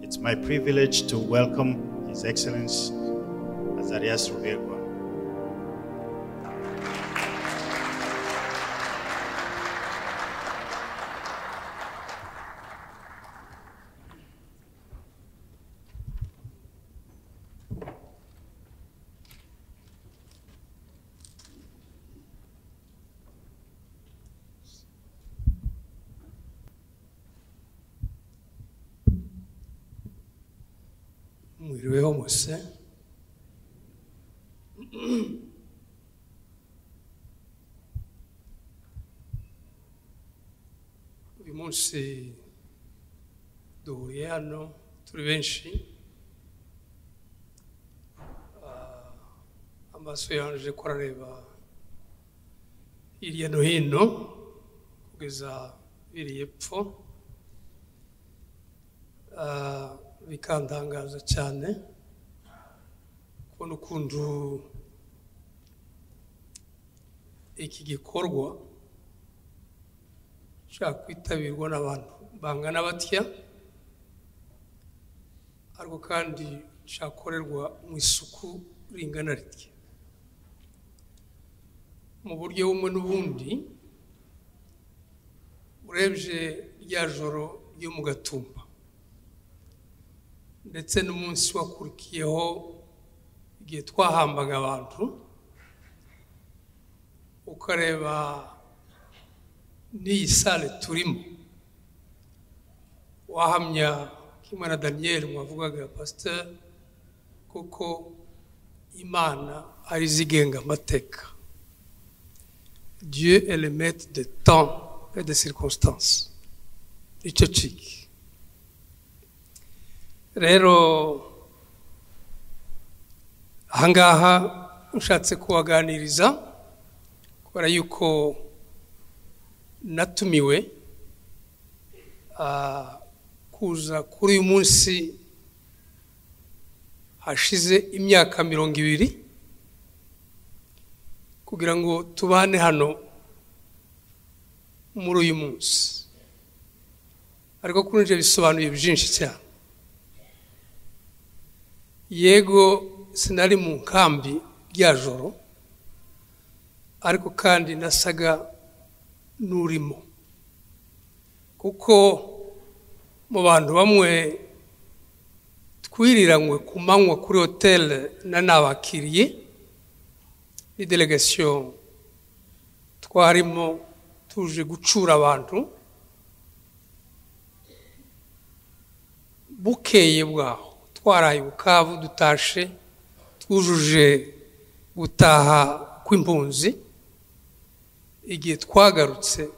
It's my privilege to welcome His Excellency Azarias Ruberwa. mwiriweho muse uyu munsi duhuriye hano turi benshi Ah, amaso yaje ko arareba hirya no hino kugeza biriye epfo Ah, bikantangaza cyane kubona ukuntu iki gikorwa gishobora kwitabirwa n'abantu bangana batya ariko kandi cyakorerwa mu isuku ringana ritya mu buryo bumwe n'ubundi urebye rya joro ryo mu gatumba ndetse n'umunsi wakurikiyeho igihe twahambaga abantu ukareba n'iyi sale turimo wahamya kimwe na daniyeli mwavugaga pasiteri kuko imana ari izigenga amateka dieu est le maître de temps et de circonstances nicyo ciki rero ahangaha ushatse kubaganiriza kubera yuko natumiwe ah, kuza kuri uyu munsi hashize imyaka mirongo ibiri kugira ngo tubane hano muri uyu munsi ariko kuri njye bisobanuye byinshi cyane yego sinari mu nkambi rya joro ariko kandi nasaga n'urimo kuko mu bantu bamwe twiriranywe ku manywa kuri hoteli na nabakiriye ni delegasiyo twarimo tuje gucura abantu bukeye bwaho twaraye bukavu dutashe twujuje gutaha kw'impunzi igihe twagarutse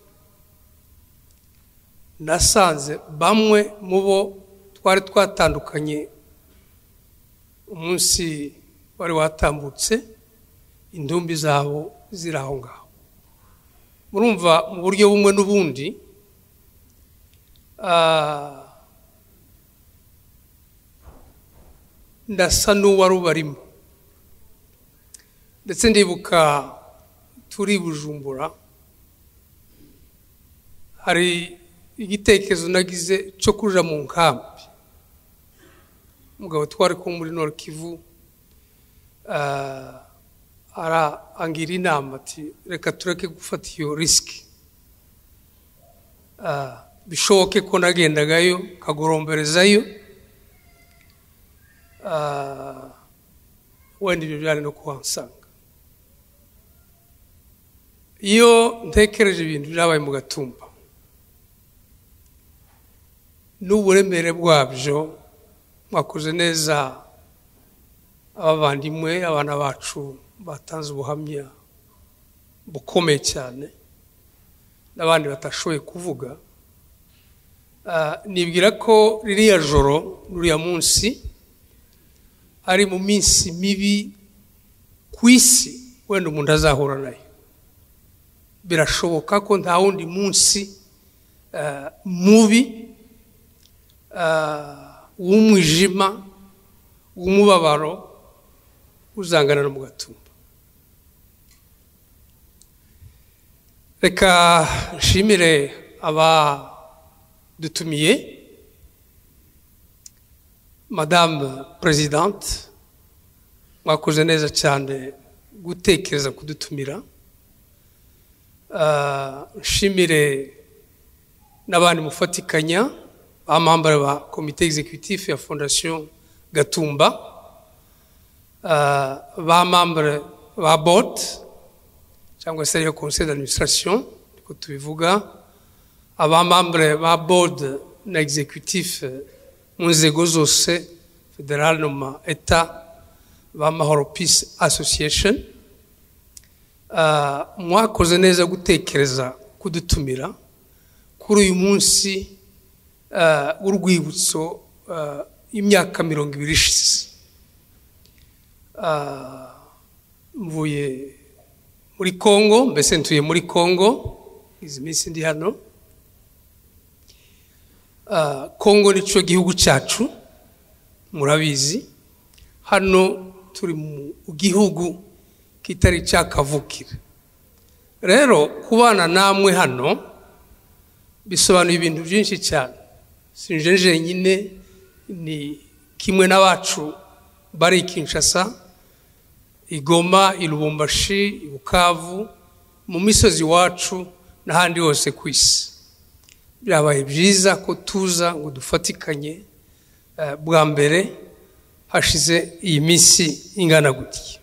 nasanze bamwe mu bo twari twatandukanye umunsi wari watambutse indumbi zabo ziri aho ngaho murumva mu buryo bumwe n'ubundi ah, ndasa n'uwari ubarimo ndetse ndibuka turi bujumbura hari igitekerezo nagize cyo kuja mu nkambi umugabo twari kumwe muri nord kivu ah, arangira inama ati reka tureke gufata iyo risiki Ah, bishoboke ko nagendagayo kagoromberezayo ah, wenda ibyo byari no kuhansanga iyo ntekereje ibintu byabaye mu gatumba n'uburemere bwabyo mwakoze neza abavandimwe abana bacu batanze ubuhamya bukomeye cyane n'abandi batashoboye kuvuga Ah, nibwira ko ririya joro ruriya munsi ari mu minsi mibi ku isi wenda umuntu azahura nayo birashoboka ko nta wundi munsi eh, mubi eh, w'umwijima w'umubabaro uzangana no mu gatumba reka nshimire abadutumiye madamu perezidante mwakoze neza cyane gutekereza kudutumira Ah, nshimire n'abandi mufatikanya bamambara ba komite executif ya fondation gatumba Ah, bamambara ba board cyangwa se ariyo conseil d'administration niko tubivuga abamambure ba board na executif eh, mu nzego zose federal no ma eta ba mahoro peace association Ah, mwakoze neza gutekereza kudutumira kuri uyu munsi ah, w'urwibutso ah, y'imyaka mirongo ibiri ishize Ah, mvuye muri congo mbese ntuye muri congo izi minsi ndi hano Ah, Kongo nicyo gihugu cyacu murabizi hano turi mu gihugu kitari cyakavukira rero kubana namwe hano bisobanuye ibintu byinshi cyane sinje jenyine ni kimwe n'abacu bari i kinshasa i goma i lubumbashi i bukavu mu misozi iwacu n'ahandi hose ku isi byabaye byiza ko tuza ngo dufatikanye eh, bwa mbere hashize iyi minsi ingana gutya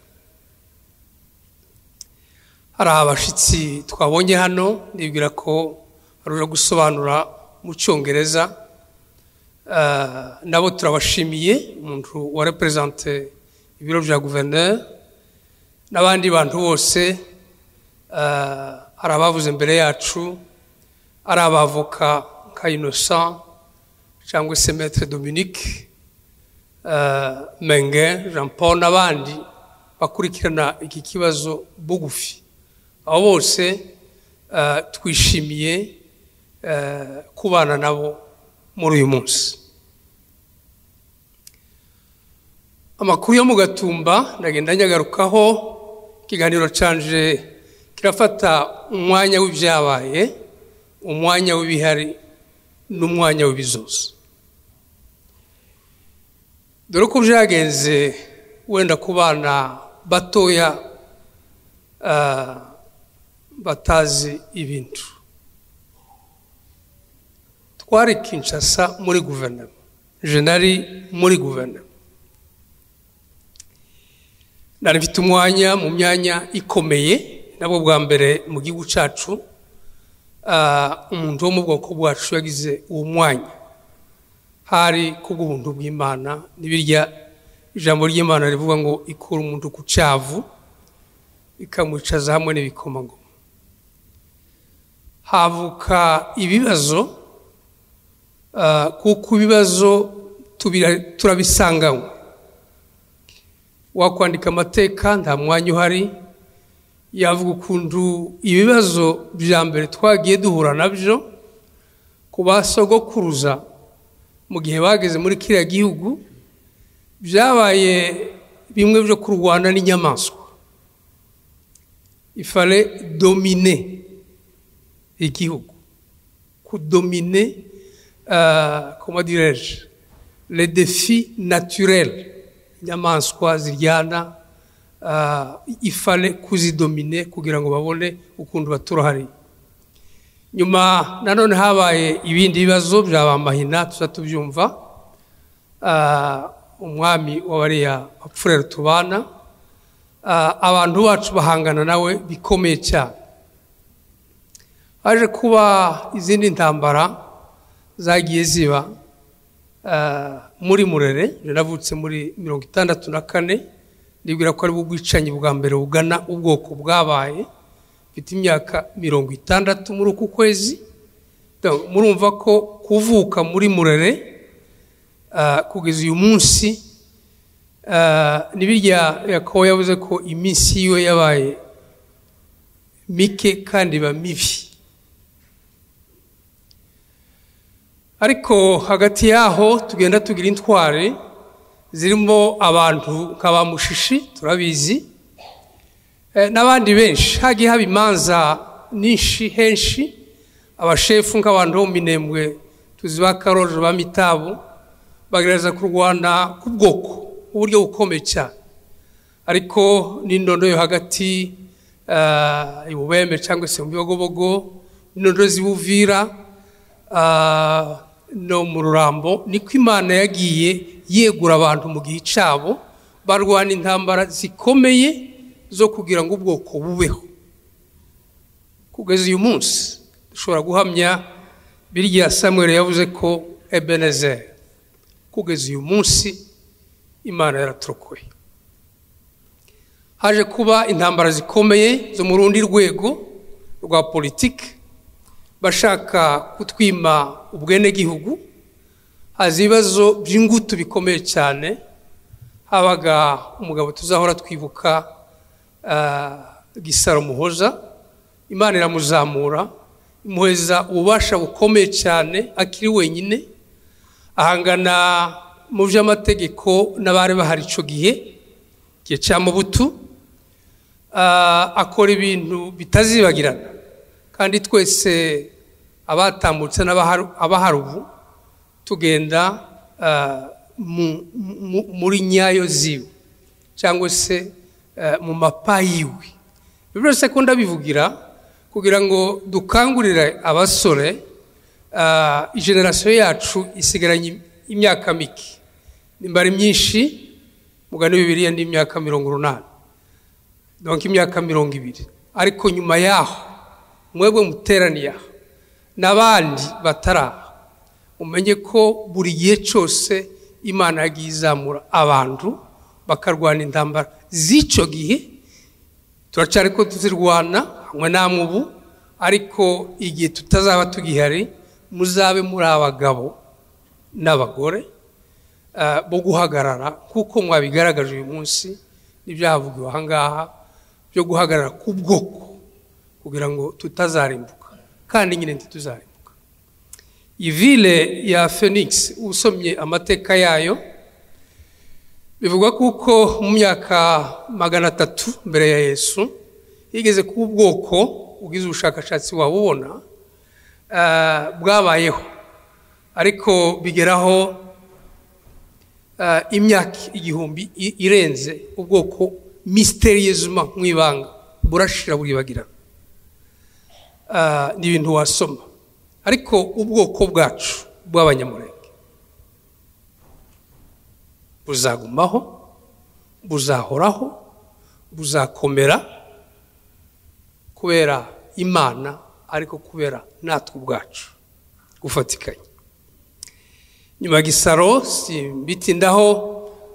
hari abashyitsi twabonye hano nibwira ko barujya gusobanura mu cyongereza Eh, nabo turabashimiye umuntu wa reperezante ibiro bya guverineri n'abandi bantu bose eh, hari abavuze mbere yacu ari abavoka nka innocent cyangwa se maître dominique eh, menge jean paul n'abandi bakurikirana iki kibazo bugufi abo bose eh, twishimiye eh, kubana nabo muri uyu munsi amakuru yo mu gatumba ndagenda nyagarukaho ikiganiro canje kirafata umwanya w'ibyabaye umwanya w'ibihari n'umwanya w'ibizoza dore ko byagenze wenda ku bana batoya ah, batazi ibintu twari kinshasa muri guverinoma jenali muri guverinoma nari mfite umwanya mu myanya ikomeye nabwo bwa mbere mu gihugu cyacu ah, umuntu wo mu bwoko bwacu yagize uwo mwanya hari kubw'ubuntu bw'imana n'ibirya ijambo ry'imana rivuga ngo ikura umuntu ku cyavu ikamwicaza hamwe n'ibikomangoma havuka ibibazo ah, kuko ibibazo tubira- turabisanganywe wakwandika amateka nta mwanya uhari yavuga ukuntu ibibazo bya mbere twagiye duhura nabyo ku ba sogokuruza mu gihe bageze muri kiriya gihugu byabaye bimwe byo kurwana n'inyamaswa ifare domine igihugu kudomine comment dirais-je les défis naturels inyamaswa ziryana ah, ifale kuzidomine kugira ngo babone ukuntu baturahariye nyuma nanone habaye ibindi bibazo byaba amahina tuza tubyumva Ah, umwami w'abariya bapfurere tubana Ah, abantu bacu bahangana nawe bikomeye cyane haje kuba izindi ntambara zagiye ziba ah, muri murere je navutse muri mirongo itandatu na kane ndibwira ko aribwo ubwicanyi bwa mbere bugana ubwoko bwabaye mfite imyaka mirongo itandatu muri uku kwezi Donc, murumva ko kuvuka muri murere ah, kugeza uyu munsi ah, ni birya yakobo yavuze ko iminsi yiwe yabaye mike kandi iba mibi ariko hagati yaho tugenda tugira intwari zirimo abantu nka ba mushishi turabizi eh, n'abandi benshi hagiye haba imanza nyinshi henshi abashefu nk'abantu bo mu minembwe tuzi ba karoje ba mitabu bagerageza kurwana ku bwoko mu buryo bukomeye cyane ariko n'indondo yo hagati eh, ibubeme cyangwa se mu bibogobogo n'indondo z'ibuvira ah, no mu rurambo niko imana yagiye yegura abantu mu gihe cyabo barwana intambara zikomeye zo kugira ngo ubwoko bubeho kugeza uyu munsi dushobora guhamya birya samuel yavuze ko ebenezer kugeza uyu munsi imana yaraturokoye haje kuba intambara zikomeye zo mu rundi rwego rwa politiki bashaka kutwima ubwenegihugu haza ibibazo by'ingutu bikomeye cyane habaga umugabo tuzahora twibuka ah, gisaro muhoza imana iramuzamura imuheza ububasha bukomeye cyane akiri wenyine ahangana mu by'amategeko n'abari bahari icyo gihe igihe cya mubutu Ah, akora ibintu bitazibagirana kandi twese abatambutse n'abahar- abahari ubu tugenda ah, mu- mu- muri nyayo ziwe cyangwa se eh, mu mapa yiwe ibyo byose ko ndabivugira kugira ngo dukangurire abasore ah, igenerasiyo yacu isigaranye imyaka mike nimba ari myinshi mugane bibiriya n'imyaka mirongo urunani donka imyaka mirongo ibiri ariko nyuma yaho mwebwe muteraniye aha n'abandi bataraha umenye ko buri gihe cyose imana yagiye izamura abantu bakarwana intambara z'icyo gihe turacyari ko tuzirwana hamwe namwe ubu ariko igihe tutazaba tugihari muzabe muri abagabo n'abagore eh, bo guhagarara kuko mwabigaragaje uyu munsi n'ibyahavugiwe aha ngaha byo guhagarara ku bwoko kugira ngo tutazarimbuka kandi nyine ntituzarimbuka iyi ville ya phoenix usomye amateka yayo bivugwa kuko mu myaka magana atatu mbere ya yesu yigeze kuba ubwoko ubwiza ubushakashatsi wabubona eh, bwabayeho ariko bigeraho eh, imyaka igihumbi i- irenze ubwoko misteriyezuma mu ibanga burashira buribagirana Eh, ni ibintu wasoma ariko ubwoko bwacu bw'abanyamurenge buzagumaho buzahoraho buzakomera kubera imana ariko kubera natwe ubwacu gufatikanya nyuma ya gisaro simbitindaho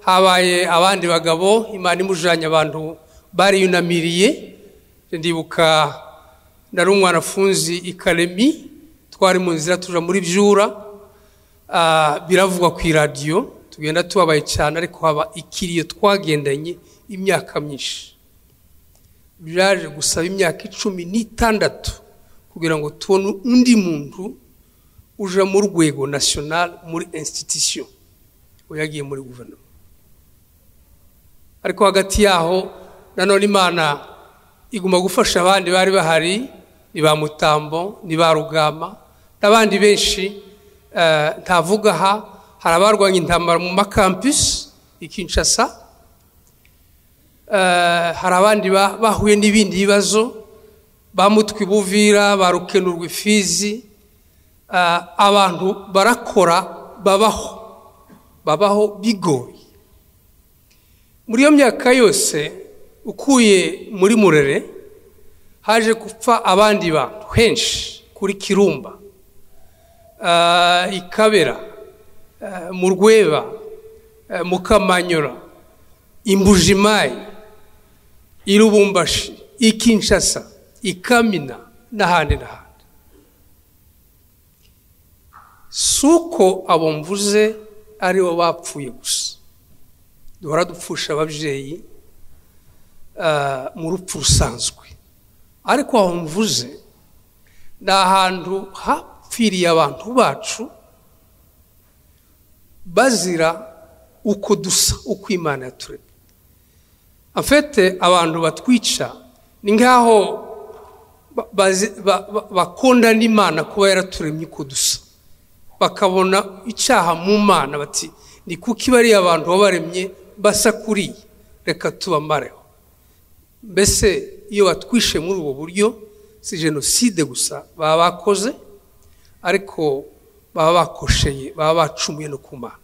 habaye abandi bagabo imana imujanye abantu bariyunamiriye ndibuka nari umwana afunzi ikaremi twari mu nzira tuja muri byura Ah, biravugwa ku iradiyo tugenda tubabaye cyane ariko haba ikiriyo twagendanye imyaka myinshi byaje gusaba imyaka icumi n'itandatu kugira ngo tubone undi muntu uja mu rwego national muri institution we yagiye muri guverinoma ariko hagati yaho nanone imana iguma gufasha abandi bari bahari ni ba mutambo ni ba rugama n'abandi benshi eh, ntavuga aha hari abarwanya intambara mu makampisi i kinshasa Eh, hari abandi ba- bahuye n'ibindi bibazo ba mutwe buvira ba rukenurwa ifizi eh, abantu barakora babaho babaho bigoye muri iyo myaka yose ukuye muri murere haje gupfa abandi bantu henshi kuri kirumba eh, i kabera eh, mu rweba eh, mu kamanyura imbujimayi i rubumbashi i kinshasa i kamina n'ahandi n'ahandi si uko abo mvuze ari bo bapfuye gusa duhora dupfusha ababyeyi ah, mu rupfu rusanzwe ariko aho mvuze ni ahantu hapfiriye abantu bacu bazira uko dusa uko imana yaturemye afite abantu batwica ni nk'aho ba- bazi- ba- ba- bakunda n'imana kuba yaraturemye uko dusa bakabona icyaha mu mana bati ni kuko iba ari abantu wabaremye basa kuriye reka tubamareho mbese iyo batwishe muri ubu buryo si jenoside gusa baba bakoze ariko baba bakosheye baba bacumuye no ku mana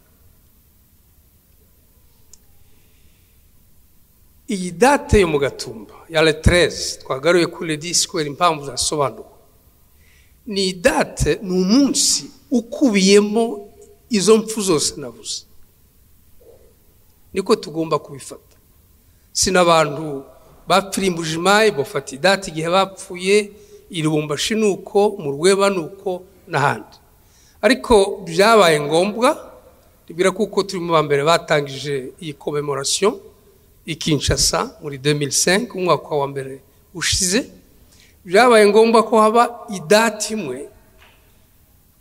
iyi date yo mu gatumba ya retereze twagaruye kuri redisikweru impamvu zasobanuwe ni date ni umunsi ukubiyemo izo mpfu zose navuze niko tugomba kubifata si n'abantu bapfirimbuje imaye bafata idate igihe bapfuye iribumbashi ni uko mu rweba ni uko n'ahandi ariko byabaye ngombwa ribwira kuko turi mu ba mbere batangije iyi komemorasiyo ikinshasa muri demisenke umwaka wa mbere ushize byabaye ngombwa ko haba idati imwe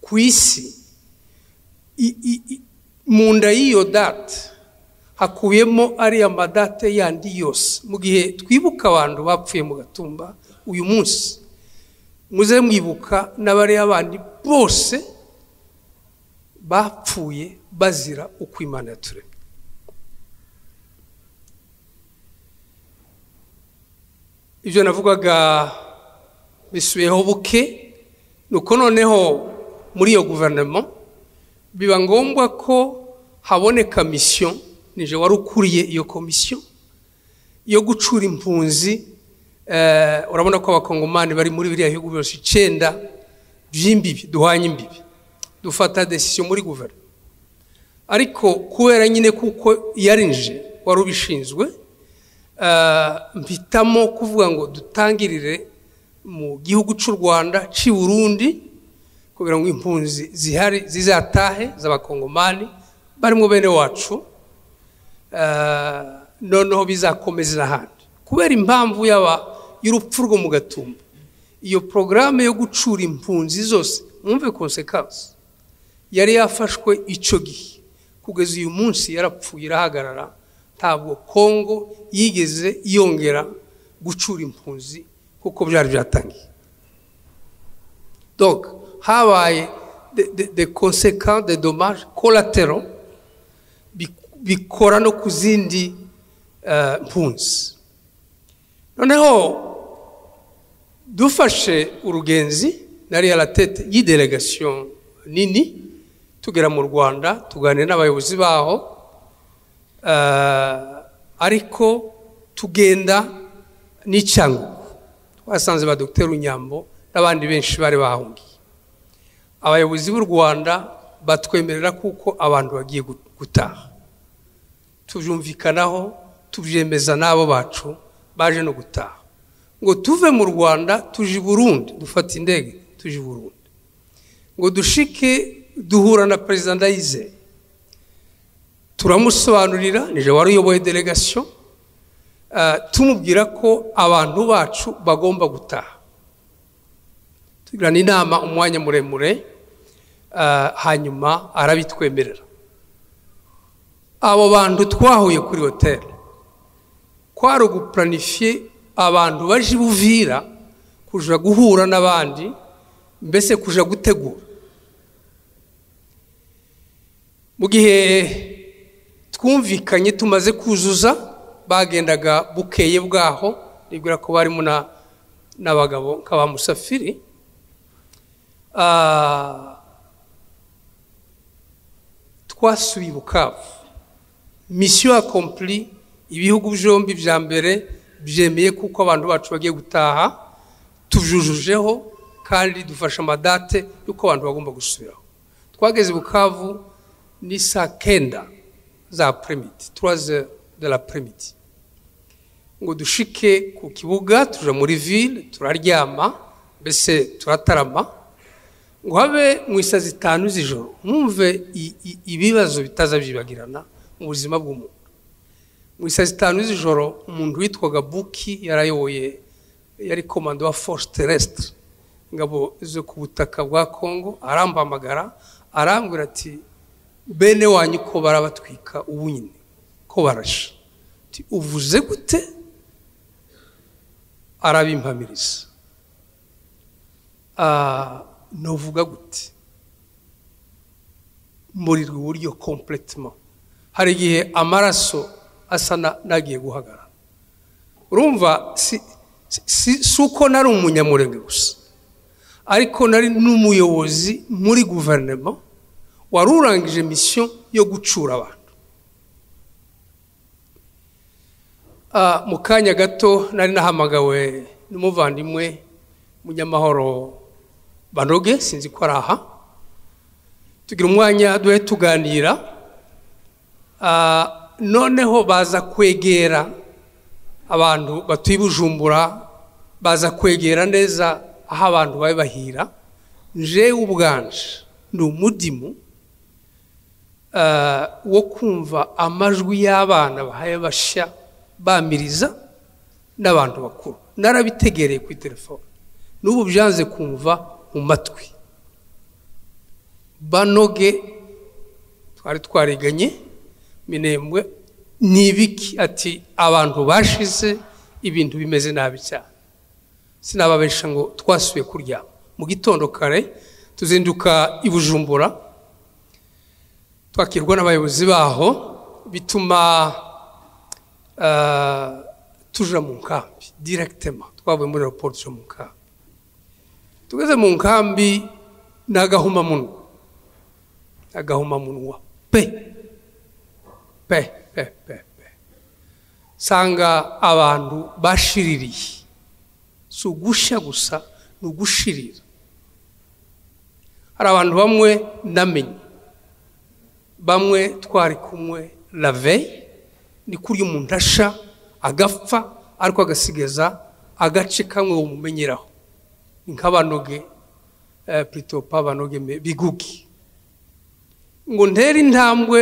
ku isi mu nda y'iyo date hakubiyemo ariya madate yandi yose mu gihe twibuka abantu bapfuye mu gatumba uyu munsi muze mwibuka n'abariya bandi bose bapfuye bazira uko imana yaturemye ibyo navugaga bisubiyeho buke nuko noneho muri iyo guverinoma biba ngombwa ko haboneka misiyo nije wari ukuriye iyo komisiyo yo gucura impunzi urabona ko abakongomani bari muri biriya bihugu byose icyenda by'imbibi duhanye imbibi dufata desisiyo muri guverinoma ariko kubera nyine kuko yarinje wari ubishinzwe mpitamo kuvuga ngo dutangirire mu gihugu cy'u rwanda cy'i burundi kubera ngo impunzi zihari zizatahe z'abakongomani barimo bene wacu noneho bizakomeza n'ahandi kubera impamvu yaba y'urupfu rwo mu gatumba iyo porogaramu yo gucura impunzi zose mwumve konsekansi yari yafashwe icyo gihe kugeza uyu munsi yarapfuye irahagarara ntabwo kongo yigeze yongera gucura impunzi kuko byari byatangiye doga habaye de konseka de domaje koratero bikora no ku zindi mpunzi noneho dufashe urugenzi na riyaratete y'idelegasiyo nini tugera mu rwanda tuganira n'abayobozi baho ariko tugenda n'icyangombwa twasanze ba dogiteri unyambo n'abandi benshi bari bahungiye abayobozi b'u rwanda batwemerera kuko abantu bagiye gutaha tubyumvikanaho tubyemeza n'abo bacu baje no gutaha ngo tuve mu rwanda tuje i burundi dufate indege tuje i burundi ngo dushike duhura na perezida ndayize turamusobanurira nije wari uyoboye delegasiyo tumubwira ko abantu bacu bagomba gutaha tugirana inama umwanya muremure hanyuma arabitwemerera abo bantu twahuye kuri hoteli kwari ugupuranifiye abantu baje buvira kuja guhura n'abandi mbese kuja gutegura mu gihe twumvikanye tumaze kuzuza bagendaga bukeye bwaho ribwira ko barimo n'abagabo nka ba musafiri twasubiye ubukavu misiyo akompuri ibihugu byombi bya mbere byemeye kuko abantu bacu bagiye gutaha tubyujujeho kandi dufashe amadate y'uko abantu bagomba gusubiraho twageze bukavu ni saa kenda za peremiti turaze de la peremiti ngo dushike ku kibuga tujya muri ville turaryama mbese turatarama ngo habe mu isazi zitanu z'ijoro mwumve ibibazo bitaza byibagirana mu buzima bw'umuntu mu isazi zitanu z'ijoro umuntu witwaga buki yarayoboye yari komando wa force terrestre ingabo zo ku butaka bwa congo arampamagara arambwira ati bene wanyu ko barabatwika ubu nyine ko barashe uvuze gute arabimpamiriza ntuvuga gute murirwa uburyo kompletema hari igihe amaraso asa na- n'agiye guhagarara urumva si si- si uko nari umunyamurenge gusa ariko nari n'umuyobozi muri guverinoma wari urangije misiyo yo gucura abantu Ah, mu kanya gato nari nahamagawe n'umuvandimwe munyamahoro banoge sinzi ko ari aha tugira umwanya duhe tuganira Ah, noneho baza kwegera abantu batuye i bujumbura baza kwegera neza aho abantu bari bahira nje ubwanje ni umudimu eh, wo kumva amajwi y'abana bahaye bashya bamiriza n'abantu bakuru narabitegereye kuri telefone n'ubu byanze kumva mu matwi banoge twari twariganye minembwe ni ibiki ati abantu bashize ibintu bimeze nabi cyane sinababesha ngo twasubiye kuryama mu gitondo kare tuzinduka i bujumbura twakirwa n'abayobozi baho bituma eh, tuja mu nkambi direkitema twavuye muri raporo tuja mu nkambi tugeze mu nkambi ni agahumamunwa agahumamunwa pe pe pe pe pe nsanga abantu bashiririye si ugushya gusa ni ugushirira hari abantu bamwe namenye bamwe twari kumwe laveye ni kurya umuntu asha agapfa ariko agasigaza agace kamwe umumenyeraho ni nk'abanoge eh, puritopa abanoge me- bigugi ngo ntere intambwe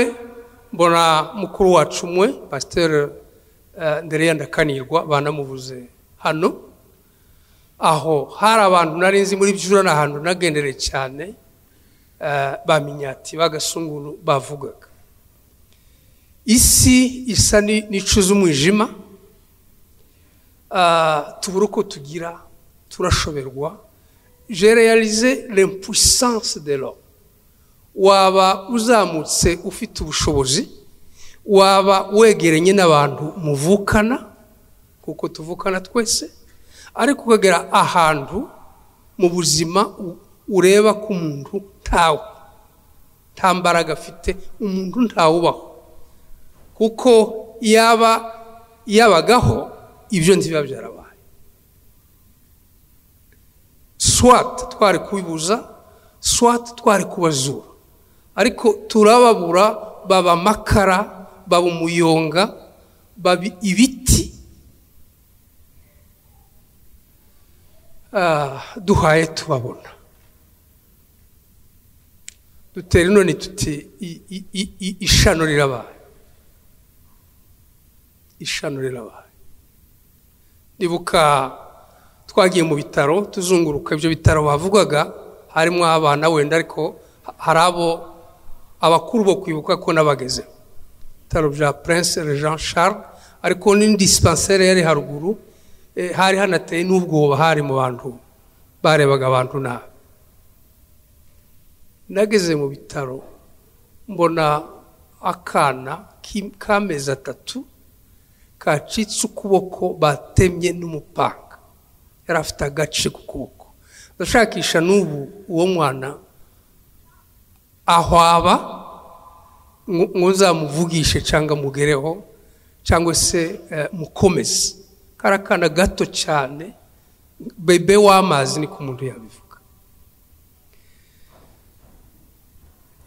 mbona mukuru wacu umwe pasiteri ndereya ndakanirwa banamubuze hano aho hari abantu nari nzi muri byura ni ahantu nagendereye cyane eh, ba minyati bagasunguru bavugaga isi isa ni- n'icuza umwijima Ah, tubura uko tugira turashoberwa je realize l'impuissance de l'homme waba uzamutse ufite ubushobozi waba wegeranye n'abantu muvukana kuko tuvukana twese ariko ukagera ahantu mu buzima u- ureba ko umuntu ntawe nta mbaraga afite umuntu ntawubaho kuko yaba yabagaho ibyo ntibiba byarabaye swat twari kubibuza swat twari kubazura ariko turababura baba amakara baba umuyonga baba ibiti Ah, duhaye tubabona dutera inoni tuti i- i- i- i- ishano rirabaye ishano rirabaye ndibuka twagiye mu bitaro tuzunguruka ibyo bitaro bavugaga harimo abana wenda ariko ha- hari abo abakuru bo kwibuka ko n'abagezeho ibitaro bya prince jean charles ariko n'indisipanseri yari haruguru eh, hari hanateye n'ubwoba hari mu bantu barebaga abantu nabi nageze mu bitaro mbona akana ki- k'amezi atatu kacitse ukuboko batemye n'umupanga yari afite agace ku kuboko ndashakisha n'ubu uwo mwana ahwaba ngo- ngo nzamuvugishe cyangwa mugereho cyangwa se eh, mukomeze kari akana gato cyane bebe w'amazi ni ku muntu yabivuga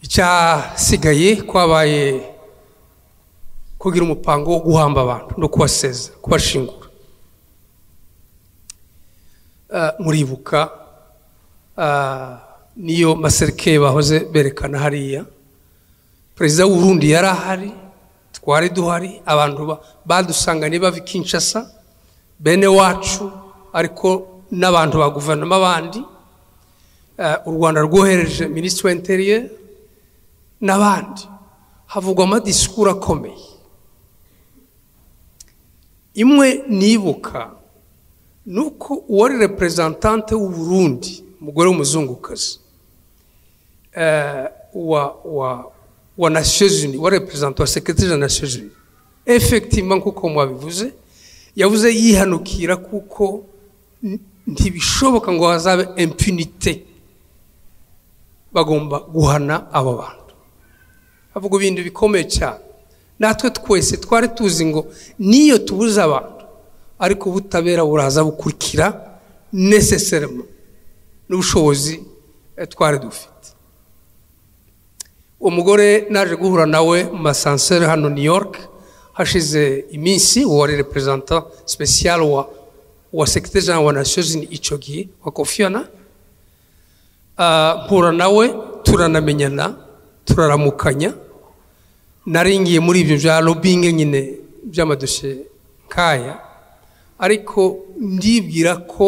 icyasigaye kwabaye kugira umupango wo guhamba abantu no kubaseza kubashingura Eh, muribuka ah, niyo maserikeye bahoze berekana hariya perezida w'urundi yari ahari twari duhari abantu ba- badusanganye bava i kinshasa bene wacu ariko n'abantu ba guverinoma bandi Eh, u rwanda rwohereje minisitiri w'interiyeri n'abandi havugwa amadisikuru akomeye imwe nibuka ni uko uwari reperezantante w'uburundi umugore w'umuzungukazi eh, wa, wa, wa nasiyo Unies wa reperezanta wa sekirite za nasiyo Unies efegitima nk'uko mwabivuze yavuze yihanukira kuko ntibishoboka ngo hazabe impunite bagomba guhana abo bantu avuga ibintu bikomeye cyane natwe twese twari tuzi ngo niyo tubuze abantu ariko ubutabera buraza bukurikira neseserema n'ubushobozi twari dufite umugore naje guhura nawe mu masanseri hano new york hashize iminsi wari reperezanta sipesiyare wa wa sekiteri jean wa nasiyozini icyo gihe wa kofiyana mpura nawe turanamenyana turaramukanya naringiye muri ibyo bya robingi nyine by'amadosiye nkaya ariko ndibwira ko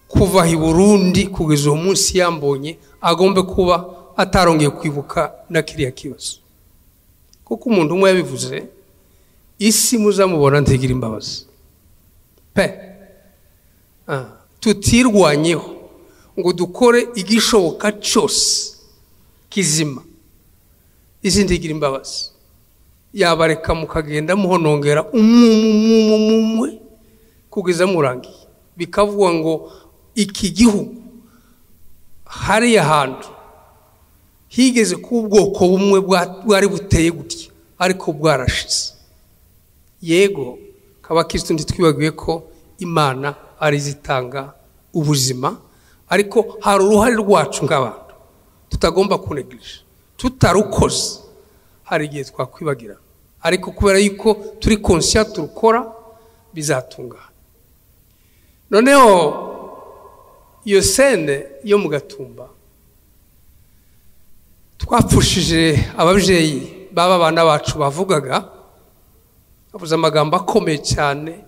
kuva i burundi kugeza uwo munsi yambonye agomba kuba atarongeye kwibuka na kiriya kibazo kuko umuntu umwe yabivuze isi muzamubona ntigire imbabazi pe tutirwanyeho ngo dukore igishoboka cyose kizima isi ntigire imbabazi yabareka mukagenda muhonongera umwe kugeza murangiye bikavuga ngo iki gihugu hariya hantu higeze kuba ubwoko bumwe bwari buteye gutya ariko bwarashize yego kabakirisitu ntitwibagiwe ko imana ari izitanga ubuzima ariko hari uruhare rwacu nk'abantu tutagomba kunegirije tutarukoze hari igihe twakwibagira ariko kubera yuko turi konsiya turukora bizatungana noneho iyo sene yo mu gatumba twapfushije ababyeyi baba abana bacu bavugaga bavuze amagambo akomeye cyane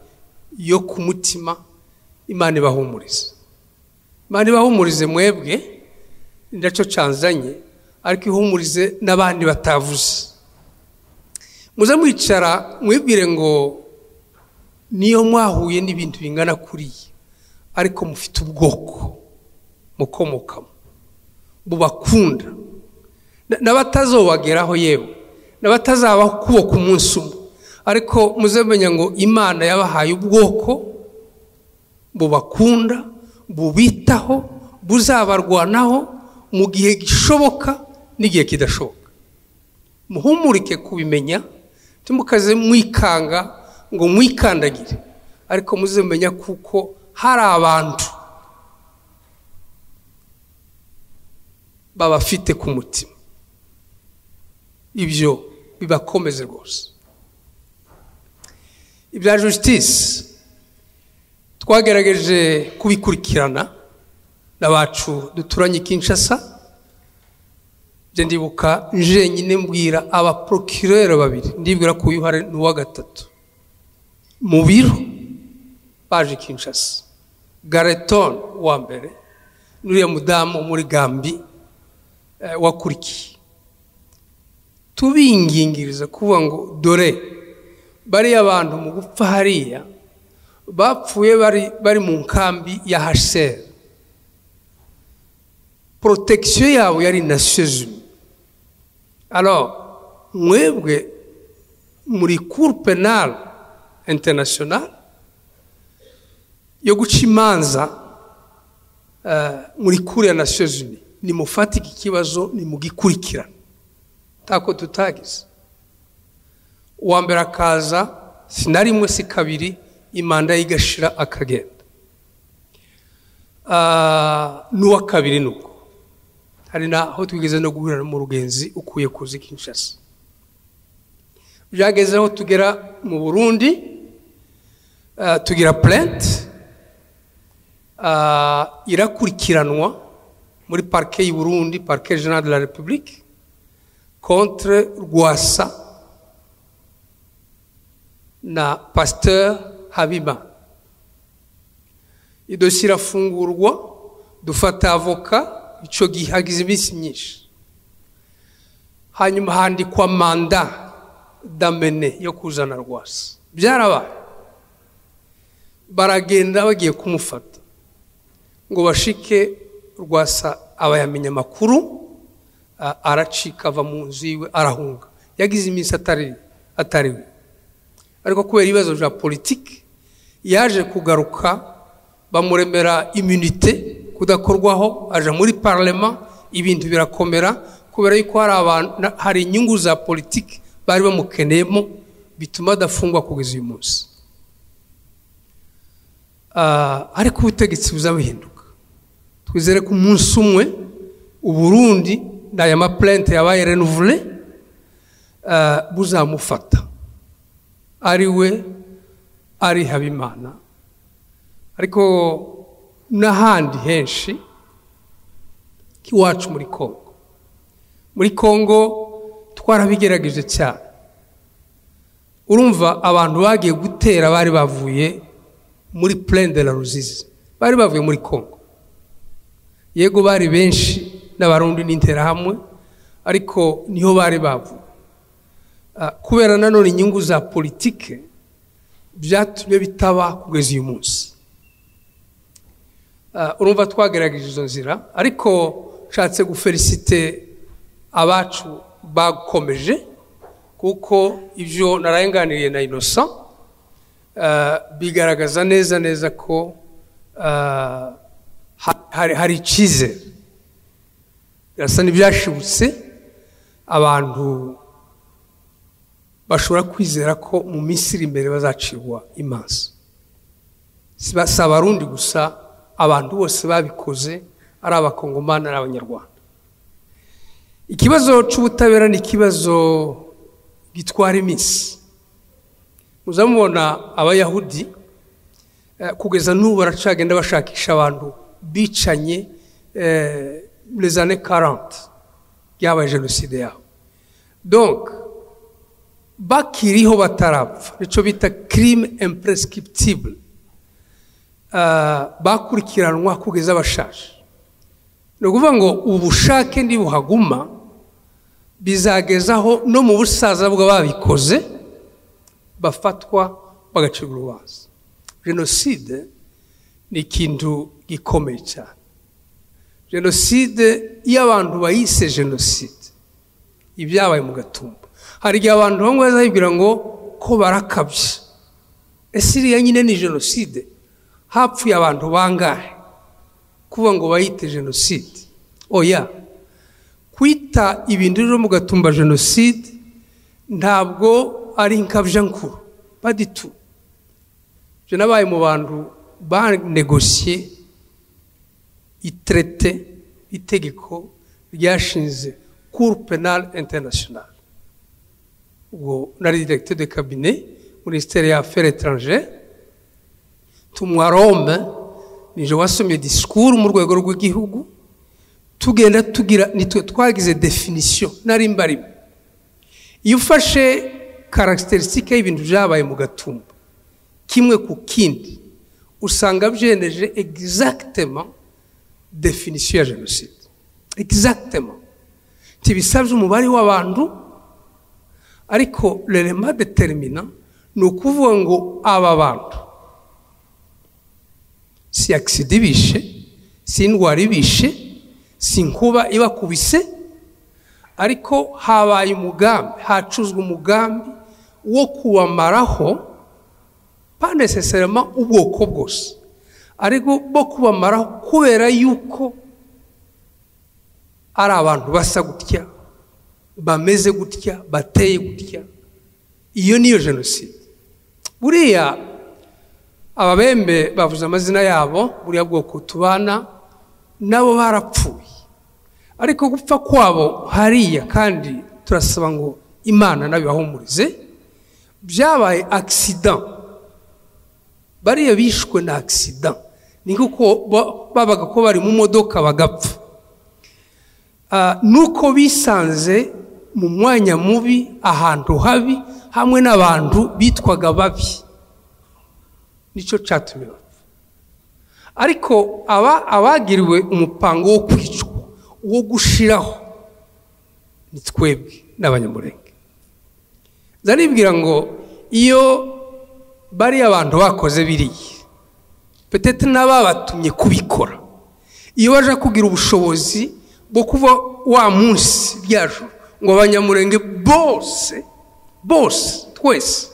yo ku mutima imana ibahumurize imana ibahumurize mwebwe ndacyo canzanye ariko ihumurize n'abandi batavuze muze mwicara mwibwire ngo niyo mwahuye n'ibintu bingana kuriya ariko mufite ubwoko mukomokamo bubakunda n'abatazobageraho yewe n'abatazabaho kuboko umunsi umwe ariko muzamenya ngo imana yabahaye ubwoko bubakunda bubitaho buzabarwanaho mu gihe gishoboka n'igihe kidashoboka muhumurike kubimenya timukaze mwikanga ngo mwikandagire ariko muzamenya kuko hari abantu babafite ku mutima ibyo bibakomeze rwose ibya jisitisi twagerageje kubikurikirana n'abacu duturanye Kinshasa njye ndibuka njenyine mbwira abaporokirere babiri ndibwira ko uyu uhari ni uwa gatatu mu biro baje Kinshasa garetoni wa mbere n'uriya mudamu muri gambi wakurikiye tubingingiriza kuvuga ngo dore bariya bantu mu gupfa hariya bapfuye bari mu nkambi ya haseri porotegisiyo yabo yari nasiyozime alo mwebwe muri kuru penali interinasiyonari yo guca imanza muri kuru ya nasiyozime nimufatike ikibazo nimugikurikirane ntako tutagize uwa mbere akaza na rimwe si kabiri imanda ye igashira akagenda n'uwa kabiri ni uko hari n'aho twigeze no guhurira mu rugenzi ukuye kuzi Kinshasa byageze aho tugera mu burundi tugira purenti irakurikiranwa muri parike y'u burundi parike jenali de la repubulike contre Rwasa na Pasteur Habima. Idosi irafungurwa dufata avoka icyo gihe hagize iminsi myinshi hanyuma handikwa manda damene yo kuzana Rwasa byarabaye baragenda bagiye kumufata ngo bashike Rwasa abayamenya amakuru ah, aracika ava mu nzu yiwe arahunga yagize iminsi atari atariwe ariko kubera ibibazo bya politiki yaje kugaruka bamuremera imunite kudakorwaho aja muri parlema ibintu birakomera kubera yuko hari abantu hari inyungu za politiki bari bamukeneyemo bituma adafungwa kugeza uyu munsi Ah, ariko ubutegetsi buza buhinduka twizere ko umunsi umwe uburundi n'aya mapurente yabaye renuvure buzamufata ari we ari habimana ariko n'ahandi henshi iwacu muri congo muri congo twarabigerageje cyane urumva abantu bagiye gutera bari bavuye muri plaine de la ruzizi bari bavuye muri congo yego bari benshi n'abarundi n'interahamwe ariko niho bari bavuye Ah, kubera nanone inyungu za politike byatumye bitaba kugeza uyu munsi Ah, urumva twagerageje izo nzira ariko nshatse gufelisite abacu bakomeje kuko ibyo narayenganiriye na inosa bigaragaza neza neza ko ah, ha- hari- hari icyizere birasa n'ibyashibutse abantu bashobora kwizera ko mu minsi iri imbere bazacirwa imanza si ba- si abarundi gusa abantu bose babikoze ari abakongomani ari abanyarwanda ikibazo cy'ubutabera ni ikibazo gitwara iminsi muza mubona abayahudi eh, kugeza n'ubu baracagenda bashakisha abantu bicanye eh, les années 40 byabaye jenoside yabo donc bakiriho batarapfa nicyo bita crime imprescriptible ah, bakurikiranwa kugeza bashaje ni ukuvuga ngo ubushake ntibuhaguma bizagezaho no mu busaza bw'ababikoze bafatwa bagacibwa urubanza jenoside ni ikintu gikomeye cyane jenoside iyo abantu bayise jenoside ibyabaye mu gatumba hari igihe abantu bamwe bazabibwira ngo ko barakabye ese iriya nyine ni jenoside hapfuye abantu bangahe kuvuga ngo bayite jenoside oya kwita ibintu rero mu gatumba jenoside ntabwo ari nkuru baditu je nabaye mu bantu banegosiye itrete itegeko ryashinze cour penal international ubwo nari directeur de cabinet ministère ya affaires étrangères tumwa rome nije wasomye discours mu rwego rw'igihugu tugenda tugira nitwe twagize definition nari mbarimo iyo ufashe karasiterisitike y'ibintu byabaye mu gatumba kimwe ku kindi usanga byeneje exactement definition ya jenoside exactement ntibisabye umubare w'abantu ariko l'element determinant ni ukuvuga ngo aba bantu si agisida ibishe si indwara ibishe si inkuba ibakubise ariko habaye umugambi hacuzwe umugambi wo kubamaraho pa necessarement ubwoko bwose ariko bo kubamaraho kubera yuko ari abantu basa gutya bameze gutya bateye gutya iyo niyo jenoside buriya ababembe bavuze amazina yabo buriya bwoko tubana nabo barapfuye ariko gupfa kwabo hariya kandi turasaba ngo imana nabibahumurize byabaye agisida bariya bishwe na agisida ni nk'uko ba- babaga ko bari mu modoka bagapfa Ah, nuko bisanze mu mwanya mubi ahantu habi hamwe n'abantu bitwaga babi nicyo cyatumye bapfa ariko aba abagiriwe umupango wo kwicwa wo gushiraho ni twebwe n'abanyamurenge nza nibwira ngo iyo bariya abantu bakoze biriya petete n'ababatumye kubikora iyo baje kugira ubushobozi bwo kuba wa munsi ryacu ngo abanyamurenge bose bose twese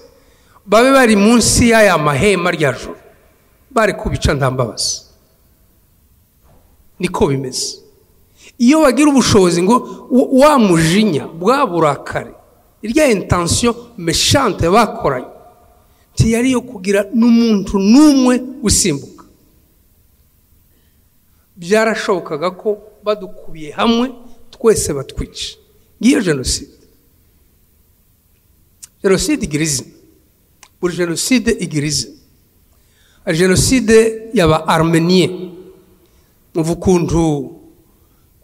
babe bari munsi y'aya mahema ryacu bari kubica ntambabazi niko bimeze iyo bagira ubushobozi ngo wa- wa mujinya bwa burakari irya intansiyo meshante bakoranye ntiyari iyo kugira n'umuntu n'umwe usimbuka byarashobokaga ko badukubiye hamwe twese batwica ngiyo jenoside jenoside igira izina buri jenoside igira izina hari jenoside y'aba armeniye muva ukuntu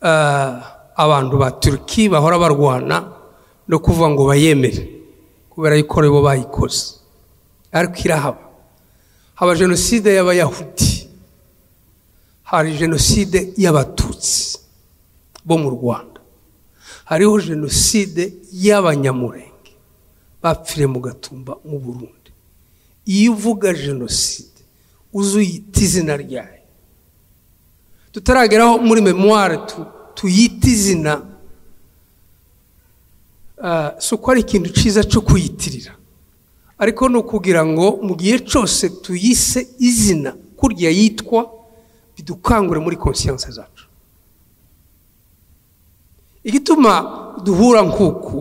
ah, abantu ba turuki bahora barwana no kuvuga ngo bayemere kubera yuko aribo bayikoze ariko irahaba haba jenoside y'abayahudi hari jenoside y'abatutsi bo mu rwanda hariho jenoside y'abanyamurenge bapfire mu gatumba mu burundi iyo uvuga jenoside uzi uyita izina ryayo tutarageraho muri memuware tu- tuyita izina ah, si uko ari ikintu cyiza cyo kuyitirira ariko ni ukugira ngo mu gihe cyose tuyise izina kurya yitwa bidukangure muri konsiyanse zacu igituma duhura nk'uku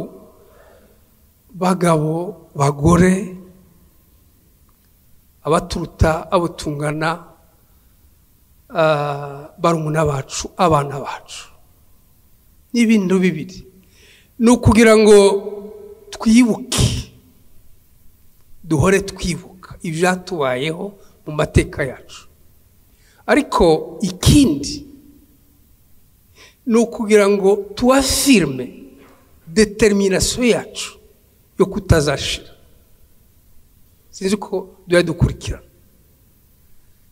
bagabo bagore abaturuta abo tungana ah, barumuna bacu abana bacu n'ibintu bibiri ni ukugira ngo twibuke duhore twibuka ibyatubayeho mu mateka yacu ariko ikindi ni ukugira ngo tuwafirime determinasiyo yacu yo kutazashira sinzi ko duhora dukurikirana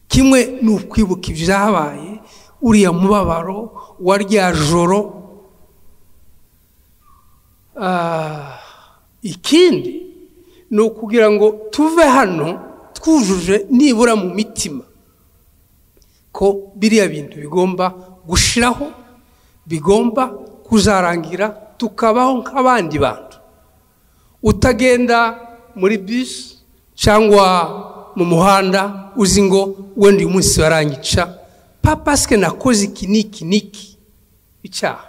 kimwe ni ukwibuka ibyabaye uriya mubabaro wa rya joro Ah, ikindi ni ukugira ngo tuve hano twujuje nibura mu mitima ko biriya bintu bigomba gushiraho bigomba kuzarangira tukabaho nk'abandi bantu utagenda muri bisi cyangwa mu muhanda uzi ngo wenda uyu munsi barangica papasike nakoze iki n'iki n'iki icyaha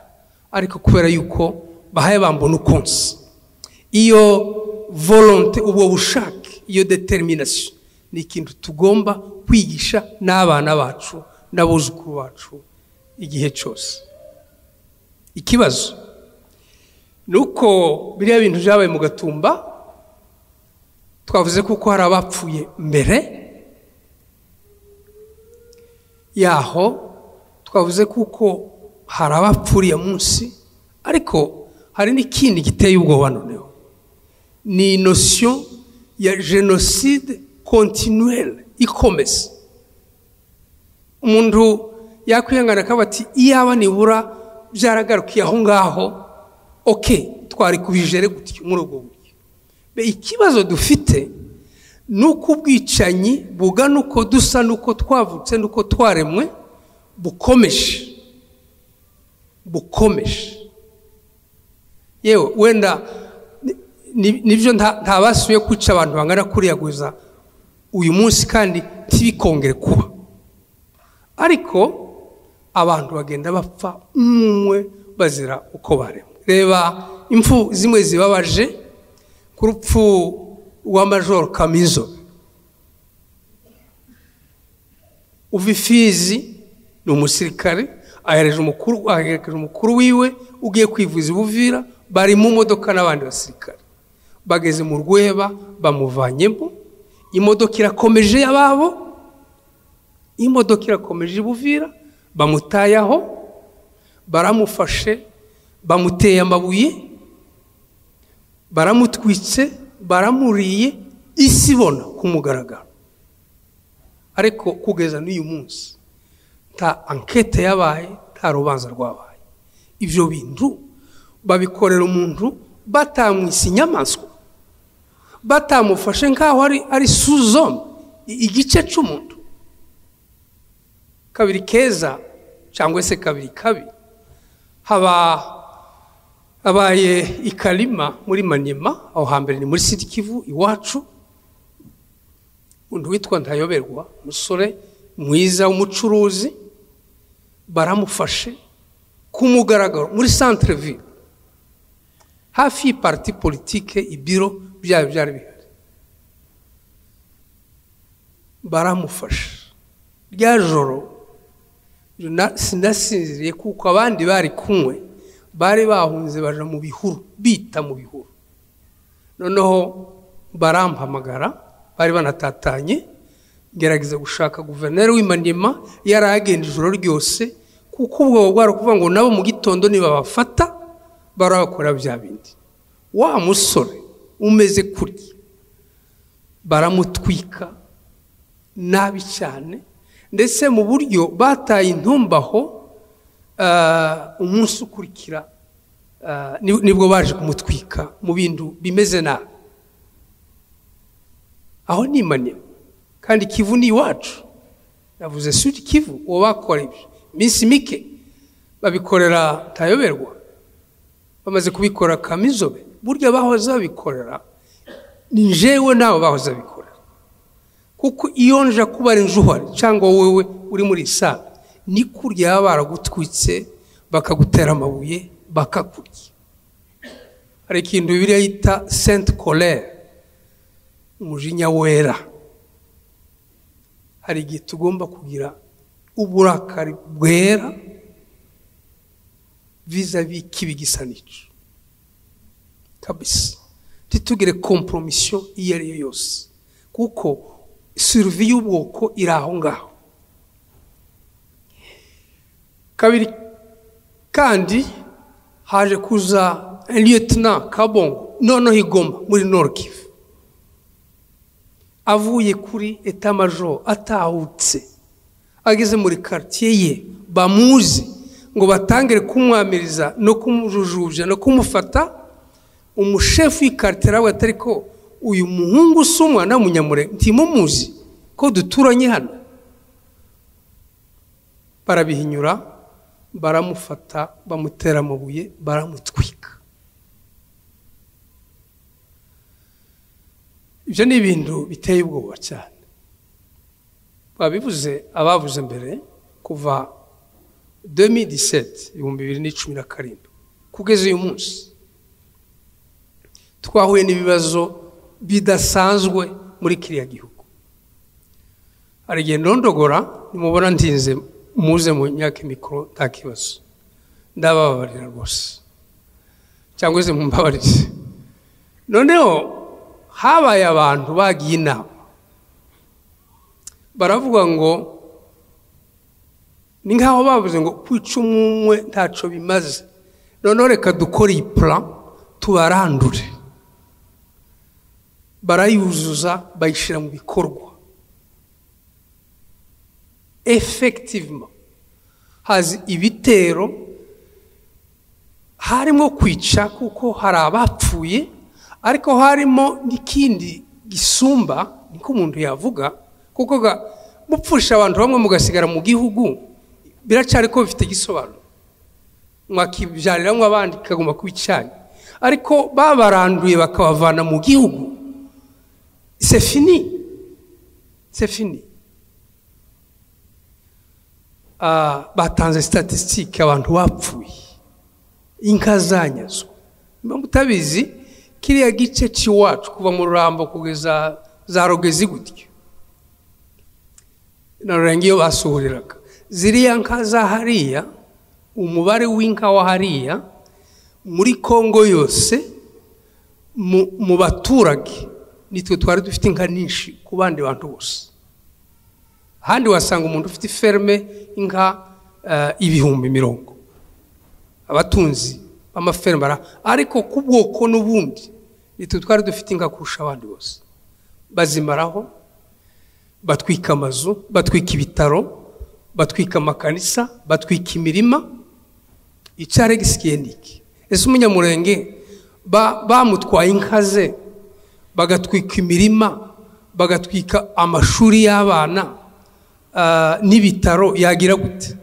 ariko kubera yuko bahaye bambona ukunsi iyo volonte ubwo bushake iyo determination ni ikintu tugomba kwigisha n'abana bacu n'abuzukuru bacu igihe cyose ikibazo ni uko biriya bintu byabaye mu gatumba twavuze kuko hari abapfuye mbere yaho twavuze kuko hari abapfuriye munsi ariko hari n'ikindi giteye ubwoba noneho ni inosiyo ya jenoside kontinuwere ikomeza umuntu yakwihangana akaba ati iyaba nibura byaragarukiye aho ngaho oke twari kubijere gutyo muri ubwo buryo Be, ikibazo dufite ni uko ubwicanyi bugana uko dusa n'uko twavutse n'uko twaremwe bukomeje bukomeje yewe wenda ni- ni- nibyo nta- ntabasuye kwica abantu bangana kuriya guza uyu munsi kandi ntibikongere kuba ariko abantu bagenda bapfa umwe bazira uko baremwe reba impfu zimwe zibabaje ku rupfu rwa majoro kamizo uva ifizi ni umusirikare ahereje umukuru aherekeje umukuru wiwe ugiye kwivuza ibuvira bari mu modoka n'abandi basirikare bageze mu rweba bamuvanyemo imodoka irakomeje y'ababo imodoka irakomeje ibuvira bamutayaho baramufashe bamuteye amabuye baramutwitse baramuriye isi ibona ku mugaragaro ariko kugeza n'uyu munsi nta ankete yabaye nta rubanza rwabaye ibyo bintu babikorera umuntu batamwise inyamaswa batamufashe nk'aho ari ari suzome i- igice cy'umuntu kabiri keza cyangwa se kabiri kabi haba habaye ikarima muri manima aho hambere ni muri sidikivu iwacu undi witwa ntayoberwa umusore mwiza w'umucuruzi baramufashe ku mugaragaro muri santire ville hafi y'ipariti politike ibiro byayo byari bihari baramufashe rya joro na- sinasinziriye kuko abandi bari kunywe bari bahunze baja mu bihuru bita mu bihuru noneho barampamagara bari banatatanye ngerageza gushaka guverineri w'imanima yari agenda ijoro ryose kuko ubwo bwari ukuvuga ngo nabo mu gitondo nibabafata barabakora bya bindi wa musore umeze kurya baramutwika nabi cyane ndetse mu buryo bataye intumbaho umunsi ukurikira ah, ni- nibwo baje kumutwika mu bintu bimeze nabi aho ni manini kandi kivu ni iwacu navuze sudi kivu uwo bakora ibyo iminsi mike babikorera tayoberwa bamaze kubikora kamizobe burya bahoze babikorera ni njyewe nawe bahoze babikorera kuko iyo nja kuba ari njuhari cyangwa wowe uri muri saa ni kurya baba baragutwitse bakagutera amabuye bakakurya hari ikintu bibiliya yita senti korere umujinya wera hari igihe tugomba kugira uburakari bwera vizavi kibi gisa n'icyo kabisa ntitugire komporomisiyo iyo ari yo yose kuko suruvi y'ubwoko iri aho ngaho kabiri kandi haje kuza lieutenant kabongo noneho igoma muri norokivu avuye kuri etamajoro atahutse ageze muri karitsiye ye bamuzi ngo batangire kumwamiriza no kumujujubya no kumufata umushefu w'ikaritiye nawe atari ko uyu muhungu usa umwana w'umunyamure ntimumuzi ko duturanye hano barabihinyura baramufata bamutera amabuye baramutwika ibyo ni ibintu biteye ubwoba cyane babivuze abavuze mbere kuva 2017 ibihumbi bibiri n'icumi na karindwi kugeza uyu munsi twahuye n'ibibazo bidasanzwe muri kiriya gihugu hari igihe ndondogora nimubona ntinze muze mu myaka mikoro nta kibazo ndabababarira rwose cyangwa se mumbabarire noneho habaye abantu bagiye inama baravuga ngo ni nk'aho bavuze ngo ku icumu umwe ntacyo bimaze noneho reka dukore iyi pura tubarandure barayuzuza bayishyira mu bikorwa efekitivuma hazi ibitero harimo kwica kuko hari abapfuye ariko harimo n'ikindi gisumba niko umuntu yavuga kuko ga- mupfusha abantu bamwe mugasigara mu gihugu biracyari ko bifite igisobanuro mwakibyariramo abandi kikagomba kuba icyayi ariko babaranduye bakabavana mu gihugu sefini sefini batanze statisitike abantu bapfuye inka zanyazwe niba mutabizi kiriya gice cy'iwacu kuva mu rurambo kugeza za rogezi gutyo na rurenga iyo basuhuriraga ziriya nka za hariya umubare w'inka wa hariya muri kongo yose mu- mu baturage nitwe twari dufite inka nyinshi ku bandi bantu bose ahandi wasanga umuntu ufite iferme inka eh, ibihumbi mirongo abatunzi b'amafermara ariko ku bwoko n'ubundi nitwe twari dufite inka kurusha abandi bose bazimaraho batwika amazu batwika ibitaro batwika amakanisa batwika imirima icyare gisikiye niki ese umunyamurenge ba- bamutwaye inka ze bagatwika imirima bagatwika amashuri y'abana ah, n'ibitaro yagira gute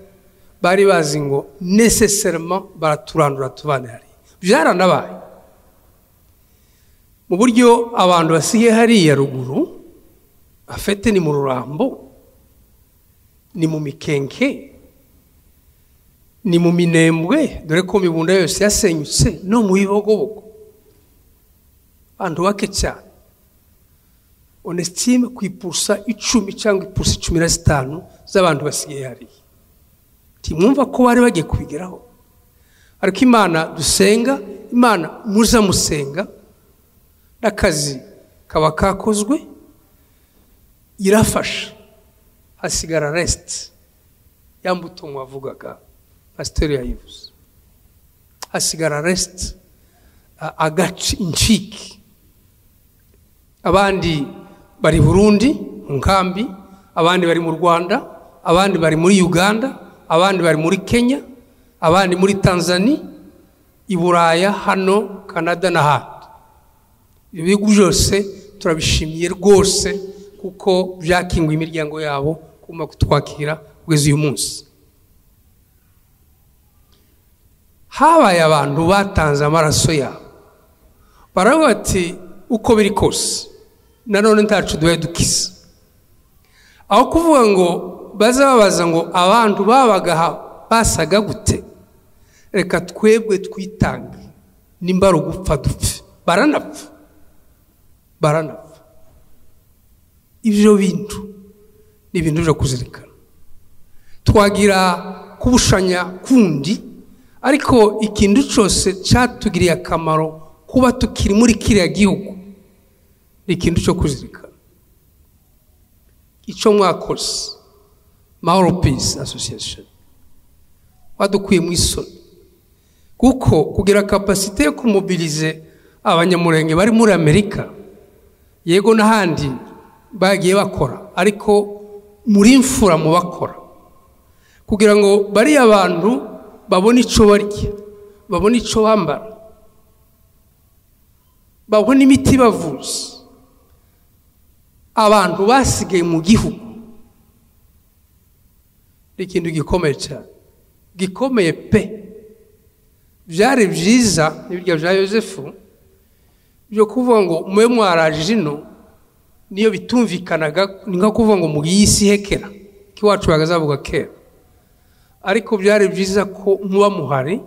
bari bazi ngo neseserema baraturandura tubane hariya byaranabaye mu buryo abantu basigaye hariya ruguru afite ni mu rurambo ni mu mikenke ni mu minembwe dore ko imibunda yose yasenyutse no mu bibogobogo abantu bake cyane onesitime ku ipusa icumi cyangwa ipusa cumi na zitanu z'abantu basigaye hariya ntimwumva ko bari bagiye kubigeraho ariko imana dusenga imana muza musenga n'akazi kaba kakozwe irafasha hasigara resiti ya mbuto mwavugaga pasiteri yayivuze hasigara resiti agace incike abandi bari burundi mu nkambi abandi bari mu rwanda abandi bari muri uganda abandi bari muri kenya abandi muri tanzania i buraya hano canada n'ahandi ibyo bihugu byose turabishimiye rwose kuko byakinguye imiryango yabo kuma kutwakira kugeza uyu munsi habaye abantu batanze amaraso yabo baravuga bati uko biri kose nanone ntacu duhe dukize aho kuvuga ngo baza babaza ngo abantu babaga basaga gute reka twebwe twitange nimba rugupfa dupfe baranapfa baranapfa ibyo bintu ni ibintu byo kuzirikana twagira kubushanya kundi ariko ikintu cyose cyatugiriye akamaro kuba tukiri muri kiriya gihugu ni ikintu cyo kuzirikana icyo mwakoze mahoro pisi asosiyesheni badukuye mu isoni kuko kugira kapasite yo kumubirize abanyamurenge bari muri amerika yego n'ahandi bagiye bakora ariko muri imfura mu bakora kugira ngo bariya bantu babone icyo barya babone icyo bambara babone imiti bavuza abantu basigaye mu gihugu ni ikintu gikomeye cyane gikomeye pe byari byiza n'ibiryo bya yosefu byo kuvuga ngo mube mwaraje ino niyo bitumvikanaga ni nko kuvuga ngo mubiyisi hekera ko iwacu bagazavuga kera ariko byari byiza ko muba muhari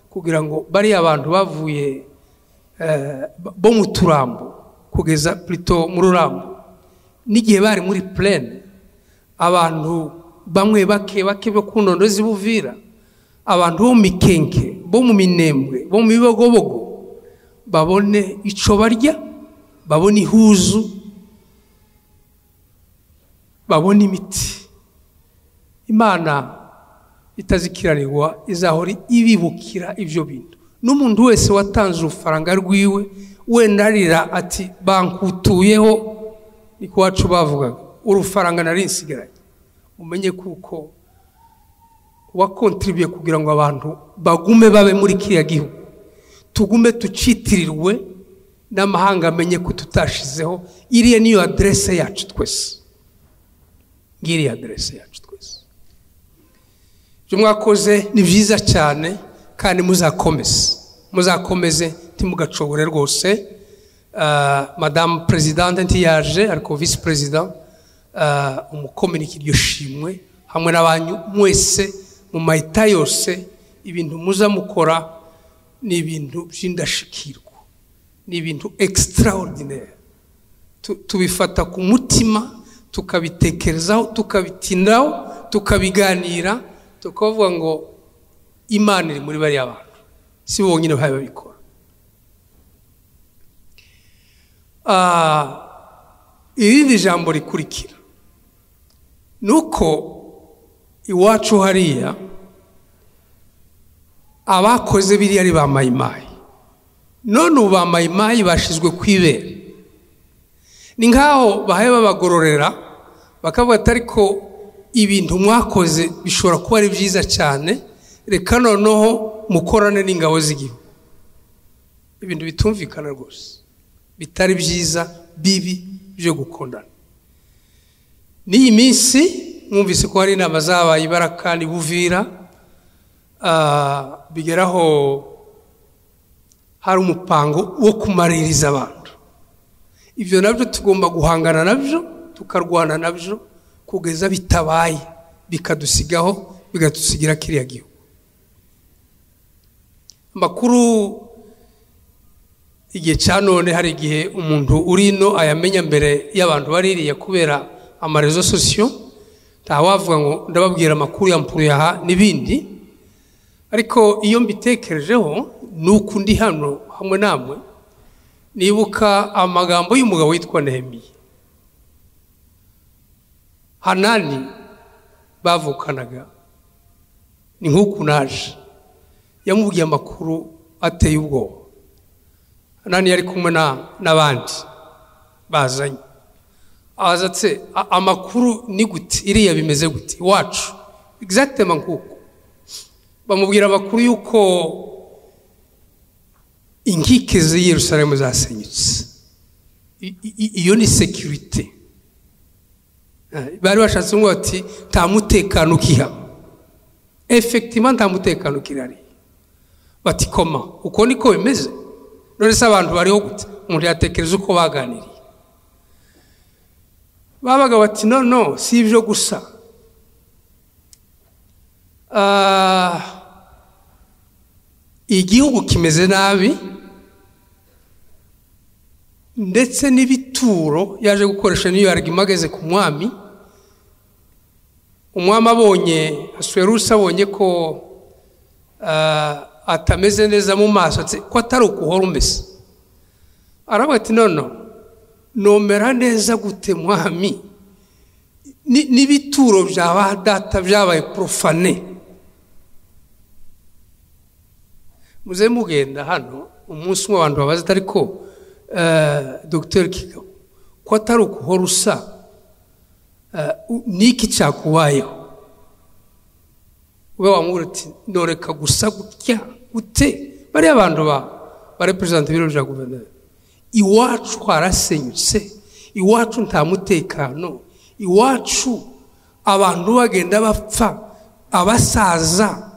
kugira ngo bariya abantu bavuye bo mu turambo kugeza purito mu rurambo n'igihe bari muri purene abantu bamwe bake bake bo ku ndondo z'ibuvira abantu bo mu mikenke bo mu minembwe bo mu bibogobogo babone icyo barya babone ihuzu babone imiti imana itazikirarirwa izahora ibibukira ibyo bintu n'umuntu wese watanze urufaranga rwiwe wenda arira ati bankutuyeho ni ku wacu bavugaga urufaranga nari nsigaranye umenye kuko wakontiribuye kugira ngo abantu bagume babe muri kiriya gihugu tugume tucitirirwe n'amahanga amenye ko tutashizeho iriya niyo aderese yacu twese ngiriya aderese yacu twese ibyo mwakoze ni byiza cyane kandi muzakomeze muzakomeze ntimugacogore rwose madamu perezidante ntiyaje ariko visi perezida umukominike iryo shimwe hamwe n'abantu mwese mu mayita yose ibintu muza mukora ni ibintu by'indashikirwa ni ibintu ekisitarawudineri tubifata ku mutima tukabitekerezaho tukabitinaho tukabiganira tukavuga ngo imana iri muri bariya bantu si bonyine bari babikora irindi jambo rikurikira ni uko iwacu hariya abakoze biriya ari ba mayimayi none ubu ba mayimayi bashyizwe ku ibere ni nk'aho bahaye babagororera bakavuga ati ariko ibintu mwakoze bishobora kuba ari byiza cyane reka noneho mukorane n'ingabo z'igihugu ibintu bitumvikana rwose bitari byiza bibi byo gukundana n'iyi minsi mwumvise ko hari inama zabaye ibarakani buvira ah, bigeraho hari umupango wo kumaririza abantu ibyo nabyo tugomba guhangana nabyo tukarwana nabyo kugeza bitabaye bikadusigaho bikatusigira kiriya gihugu amakuru igihe cya none hari igihe umuntu uri ino ayamenya mbere y'abantu baririye kubera amarezo sosiyo ntawavuga ngo ndababwira amakuru ya mpuruyaha n'ibindi ariko iyo mbitekerejeho ni uku ndi hano hamwe namwe nibuka amagambo y'umugabo witwa nehemiya hanani bavukanaga ni nk'uku naje yamubwiye amakuru ateye ubwoba hanani yari kumwe na- n'abandi bazanye abaza atse "A- amakuru ni gute iriya bimeze gute iwacu egizagitema nk'uko bamubwira amakuru y'uko inkike z'i yerusalemu zasenyutse I- i- iyo ni sekirite bari bashatse ngo bati nta mutekano ukihaba efegitima nta mutekano ukihari bati koma uko niko bimeze none se abantu bariho gute umuntu yatekereza uko baganiriye babaga bati no no si ibyo gusa Ah, igihugu kimeze nabi ndetse n'ibituro yaje gukoresha niyo yarigima ageze ku mwami umwami abonye asuwerusi abonye ko ah, atameze neza mu maso atse ko atari ukuhora umeze aravuga ati nono nomera neza gute mwami Ni- n'ibituro bya ba data byabaye porofane muze mugenda hano umunsi umwe abantu babaza atari ko dogiteri kigabo ko atari ukuhora usa eh, u- niki cyakubayeho ube wamubwira uti noreka gusa gutya gute bariya bantu ba bareperezanta ibiro bya guverinoma iwacu harasenyutse iwacu nta mutekano iwacu abantu bagenda bapfa abasaza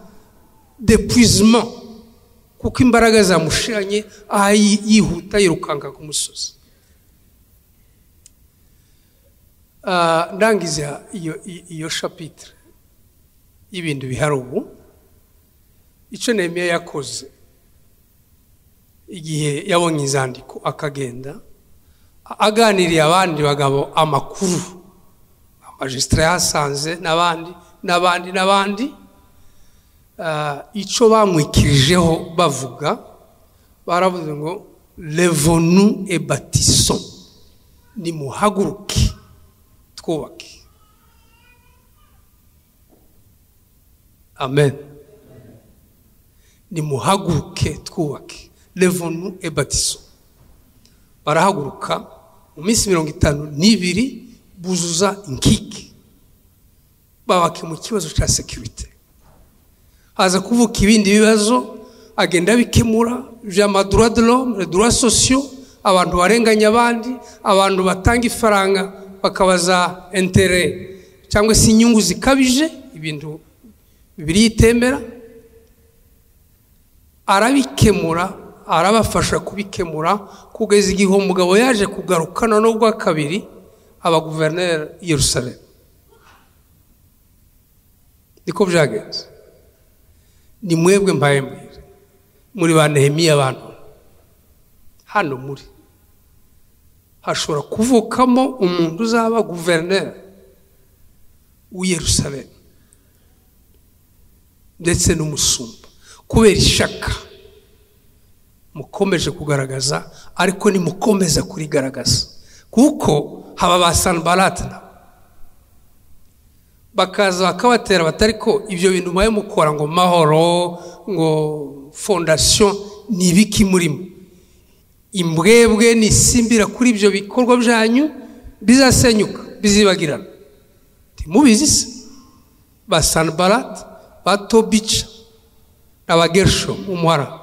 depuizima kuko imbaraga zamushiranye aha yi- yihuta yirukanka ku musozi Ah, ndangiza iyo iyo- iyo shapitire y'ibintu bihari ubu icyo nehemiya yakoze igihe yabonye inzandiko akagenda a- aganiriye abandi bagabo amakuru amajisitara yahasanze n'abandi n'abandi n'abandi Ah, icyo bamwikirijeho bavuga baravuze ngo revonu ebatiso nimuhaguruke twubake amen nimuhaguruke twubake revonu ebatiso barahaguruka mu minsi mirongo itanu n'ibiri buzuza inkike babake mu kibazo cya sekirite haza kuvuka ibindi bibazo agenda bikemura by'amadura dorome dura sosiyo abantu barenganya abandi abantu batanga ifaranga bakabaza entere cyangwa se inyungu zikabije ibintu bibiliya itemera arabikemura arabafasha kubikemura kugeza igihe uwo mugabo yaje kugarukana n'ubwa kabiri aba guverineri i yerusalemu niko byagenze ni mwebwe mbaye mbwira muri ba nehemiya abantu hano muri hashobora kuvukamo umuntu uzaba guverineri w'i yerusalemu ndetse n'umusumba kubera ishaka mukomeje kugaragaza ariko nimukomeza kurigaragaza kuko haba ba sanbarate nabo bakaza bakabatera batari ko ibyo bintu mubaye mukora ngo mahoro ngo fondasiyo ni ibiki murimo imbwebwe nisimbira kuri ibyo bikorwa byanyu bizasenyuka bizibagirana ntimubizi se ba sanbarate ba tobica na ba gerisho umuhara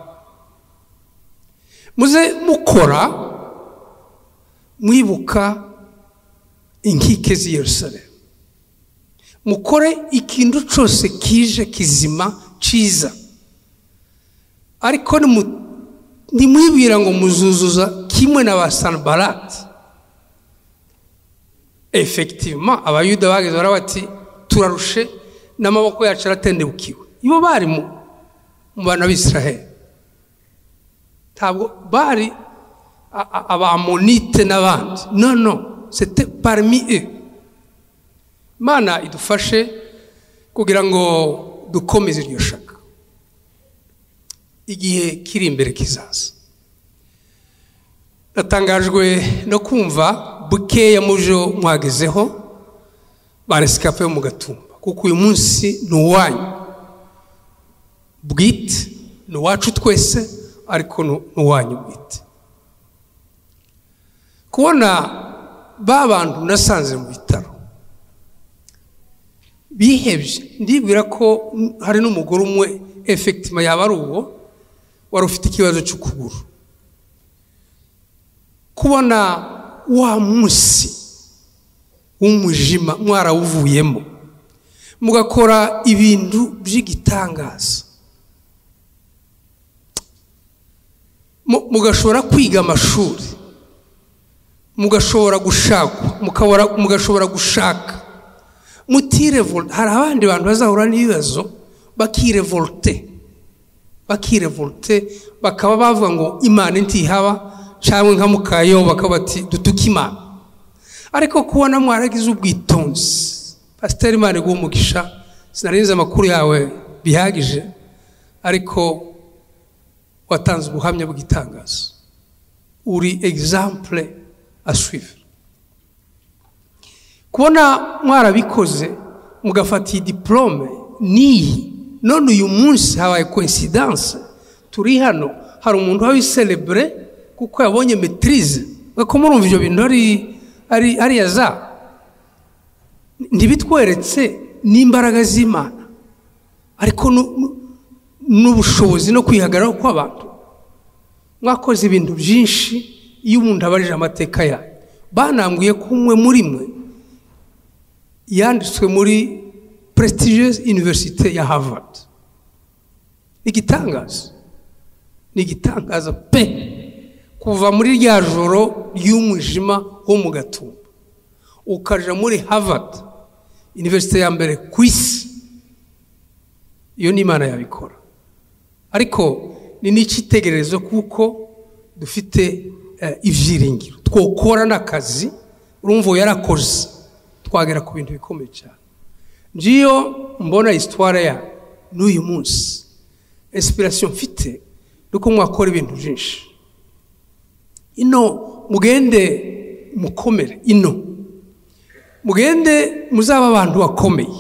muze mukora mwibuka inkike z'i yerusalemu mukore ikintu cyose kije kizima cyiza ariko ni- ntimwibwira ngo muzuzuza kimwe na ba sanibarati efekitivima abayuda bageze baravuga bati turarushe n'amaboko yacu aratendebukiwe ibo bari mu mu bana b'isiraheli ntabwo bari a- a- abamonite n'abandi no no sete parmi e imana idufashe kugira ngo dukomeze iryo shaka igihe kiri imbere kizaza natangajwe no kumva bukeya mu byo mwagezeho ba resikape yo mu gatumba kuko uyu munsi ni uwanyu bwite ni uwacu twese ariko ni ni uwanyu bwite kubona ba bantu nasanze mu bitaro bihebye ndibwira ko hari n'umugore umwe efekitima yaba ari uwo wari ufite ikibazo cy'ukuguru kubona wa munsi w'umujima mwarawuvuyemo mugakora ibintu by'igitangaza Mu- mugashobora kwiga amashuri mugashobora gushakwa mukabora- mugashobora gushaka mutirevolte hari abandi bantu bazahura n'ibibazo bakirevolte bakirevolte bakaba bavuga ngo imana ntihaba cyangwa nka mukayo bakaba bati dutuke imana ariko kubona mwaragize ubwitonzi pasiteri imana iguha umugisha sinarinze amakuru yawe bihagije ariko watanze ubuhamya bw'itangazo uri egizampure aswivure kubona mwarabikoze mugafata iyi diporome n'iyi none uyu munsi habaye koinsidanse turi hano hari umuntu wabiserebure kuko yabonye metirize ko murumva ibyo bintu ari ari ari iya za ntibitweretse n'imbaraga z'imana ariko nu- nu- n'ubushobozi no kwihagararaho kw'abantu mwakoze ibintu byinshi iyo umuntu abarije amateka yayo banambwiye ko umwe muri mwe yanditswe muri prestigious university ya harvard ni igitangaza ni igitangaza pe kuva muri rya joro ry'umwijima wo mu gatumba ukaja muri harvard universite ya mbere ku isi iyo ni imana yabikora ariko ni n'icyitegererezo kuko dufite eh, ibyiringiro twokora n'akazi urumva uwo yarakoze twagera ku bintu bikomeye cyane ngiyo mbona isitwara ya n'uyu munsi insipirasiyo mfite nuko mwakora ibintu byinshi ino mugende mukomere ino mugende muzaba abantu bakomeye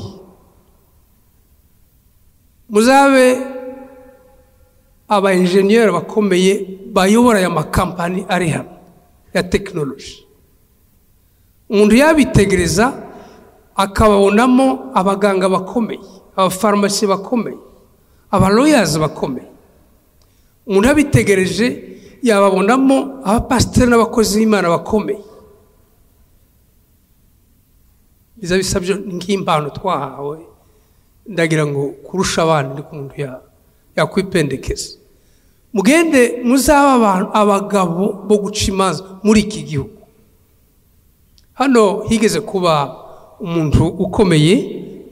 muzabe aba enjeniyeri bakomeye bayobora aya makampani ari hano ya tekinoloji umuntu yabitegereza akababonamo abaganga bakomeye abafarumasi bakomeye abaloyazi bakomeye umuntu yabitegereje yababonamo abapasiteri n'abakozi b'imana bakomeye biza bisabye nk'impano twahawe ndagira ngo kurusha abandi ariko umuntu ya- yakwipendekeza mugende muzaba abantu abagabo bo guca imanza muri iki gihugu hano higeze kuba umuntu ukomeye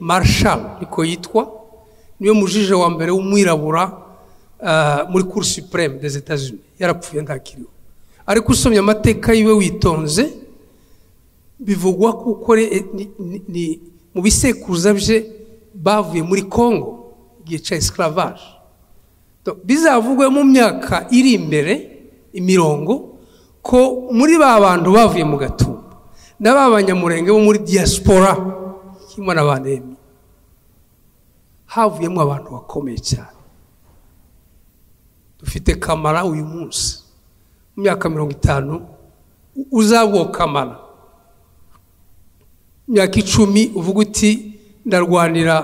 marshal niko yitwa niwe mujije wa mbere w'umwirabura ah, muri cour supreme des etats unis yarapfuye ntakiriho ariko usomye amateka yiwe witonze bivugwa kuko re- eh, ni- ni- ni- mu bisekuruza bye bavuye muri congo igihe cya esclavage Donc, bizavugwe mu myaka iri imbere imirongo ko muri ba bantu bavuye mu gatumba na ba banyamurenge bo muri diaspora kimwe na ba nemi havuyemo abantu bakomeye cyane dufite kamara uyu munsi mu myaka mirongo itanu u- uzaba uwo kamara imyaka icumi uvuga uti ndarwanira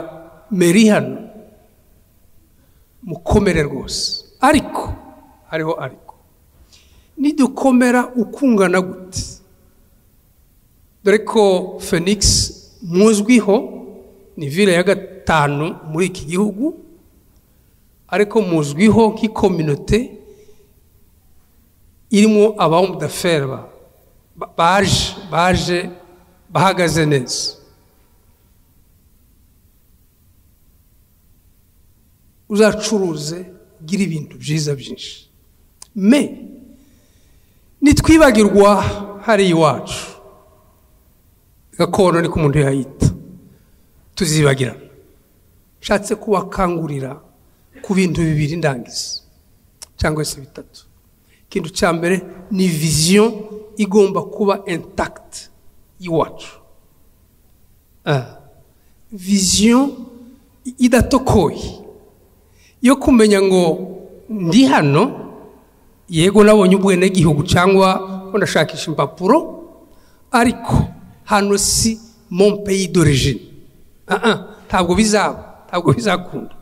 meri hano mukomere rwose ariko hariho ariko nidukomera ukungana gute dore ko felix muzwiho ni vile ya gatanu muri iki gihugu ariko muzwiho nk'ikominote irimo abahomudaferi baje baje bahagaze neza uzacuruze ugire ibintu byiza byinshi me nitwibagirwa hariya iwacu gakondo niko umuntu yayita tuzibagirana nshatse kubakangurira ku bintu bibiri ndangiza cyangwa se bitatu ikintu cya mbere ni viziyo igomba kuba intakiti y'iwacu viziyo idatokoye yo kumenya ngo ndi hano yego nabonye ubwenegihugu cyangwa ndashakisha impapuro ariko hano si mompeyi dorejine ntabwo bizaba ntabwo bizakunda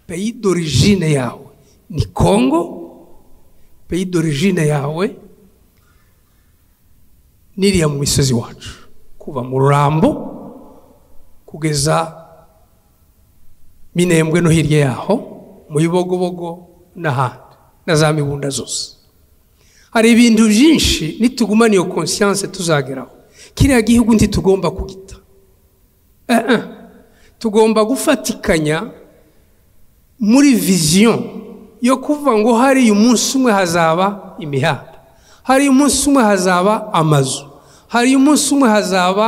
peyi dorejine yawe ni kongo peyi dorejine yawe n'iriya mu misozi wacu kuva mu rurambo kugeza minembwe no hirya yaho mu bibogobogo n'ahandi na za mibunda zose hari ibintu byinshi nitugumana iyo konsiyanse tuzageraho kiriya gihugu ntitugomba kugita tugomba gufatikanya muri viziyo yo kuvuga ngo hari umunsi umwe hazaba imihanda hari umunsi umwe hazaba amazu hari umunsi umwe hazaba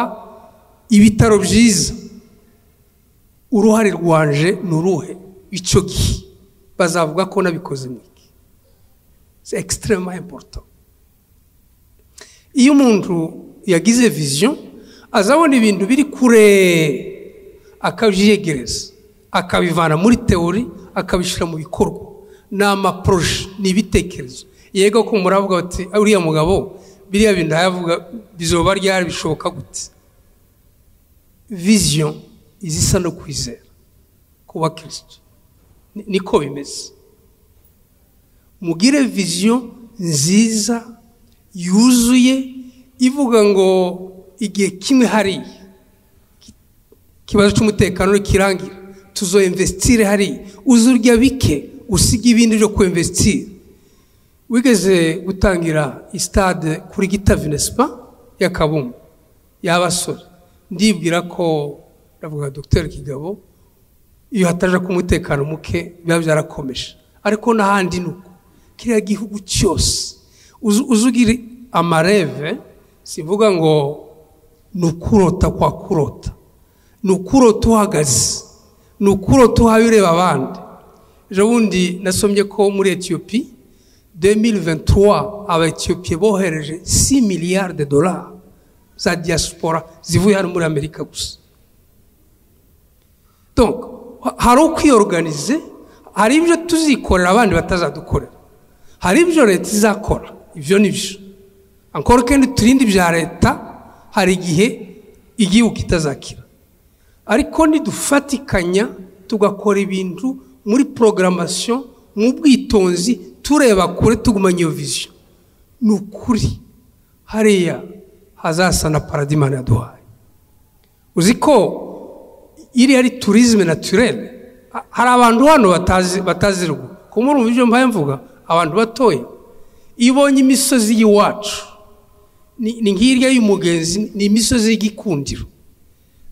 ibitaro byiza uruhare rwanje ni uruhe icyo gihe bazavuga ko nabikoze mwiki si ekisiterema impoto iyo umuntu yagize viziyo azabona ibintu biri kure akabyiyegereza akabivana muri teori akabishyira mu bikorwa ni amaporoje ni ibitekerezo yego ko muravuga bati uriya mugabo biriya bintu ayavuga bizoba ryari bishoboka gute viziyo izisa no kwizera ku bakirisitu niko bimeze mugire viziyo nziza yuzuye ivuga ngo igihe kimwe hariya ikibazo cy'umutekano kirangira tuzo imvesitire hari uzurya bike usiga ibindi byo ku imvesitire wigeze gutangira sitade kuri gita vinespa ya kabumbu y'abasore ndibwira ko ndavuga dogiteri kigabo iyo hataje ku mutekano muke biba byarakomeje ariko n'ahandi ni uko kiriya gihugu cyose uzugira amareve sivuga ngo ni ukurota kwa kurota ni ukurota uhagaze ni ukurota uhaye ureba abandi ejo bundi nasomye ko muri etiyopi demiri ventura aba etiyopiye bohereje si miliyari de dorari za diyasipora zivuye hano muri amerika gusa hari ukwiyoruganize hari ibyo tuzikorera abandi batazadukorera hari ibyo leta izakora ibyo ni byo ankora kandi turinde ibya leta hari igihe igihugu itazakira ariko nidufatikanya tugakora ibintu muri porogaramasiyo mu bwitonzi tureba kure tugumanya iyo viziyo ni ukuri hariya hazasa na paradimana yaduhaye uzi ko iriya ari turizime naturere hari abantu hano batazi ruguru kuko muri ubu buryo mbaye mvuga abantu batoya iyo ubonye imisozi y'iwacu ni nk'irya y'umugenzi ni imisozi y'igikundiro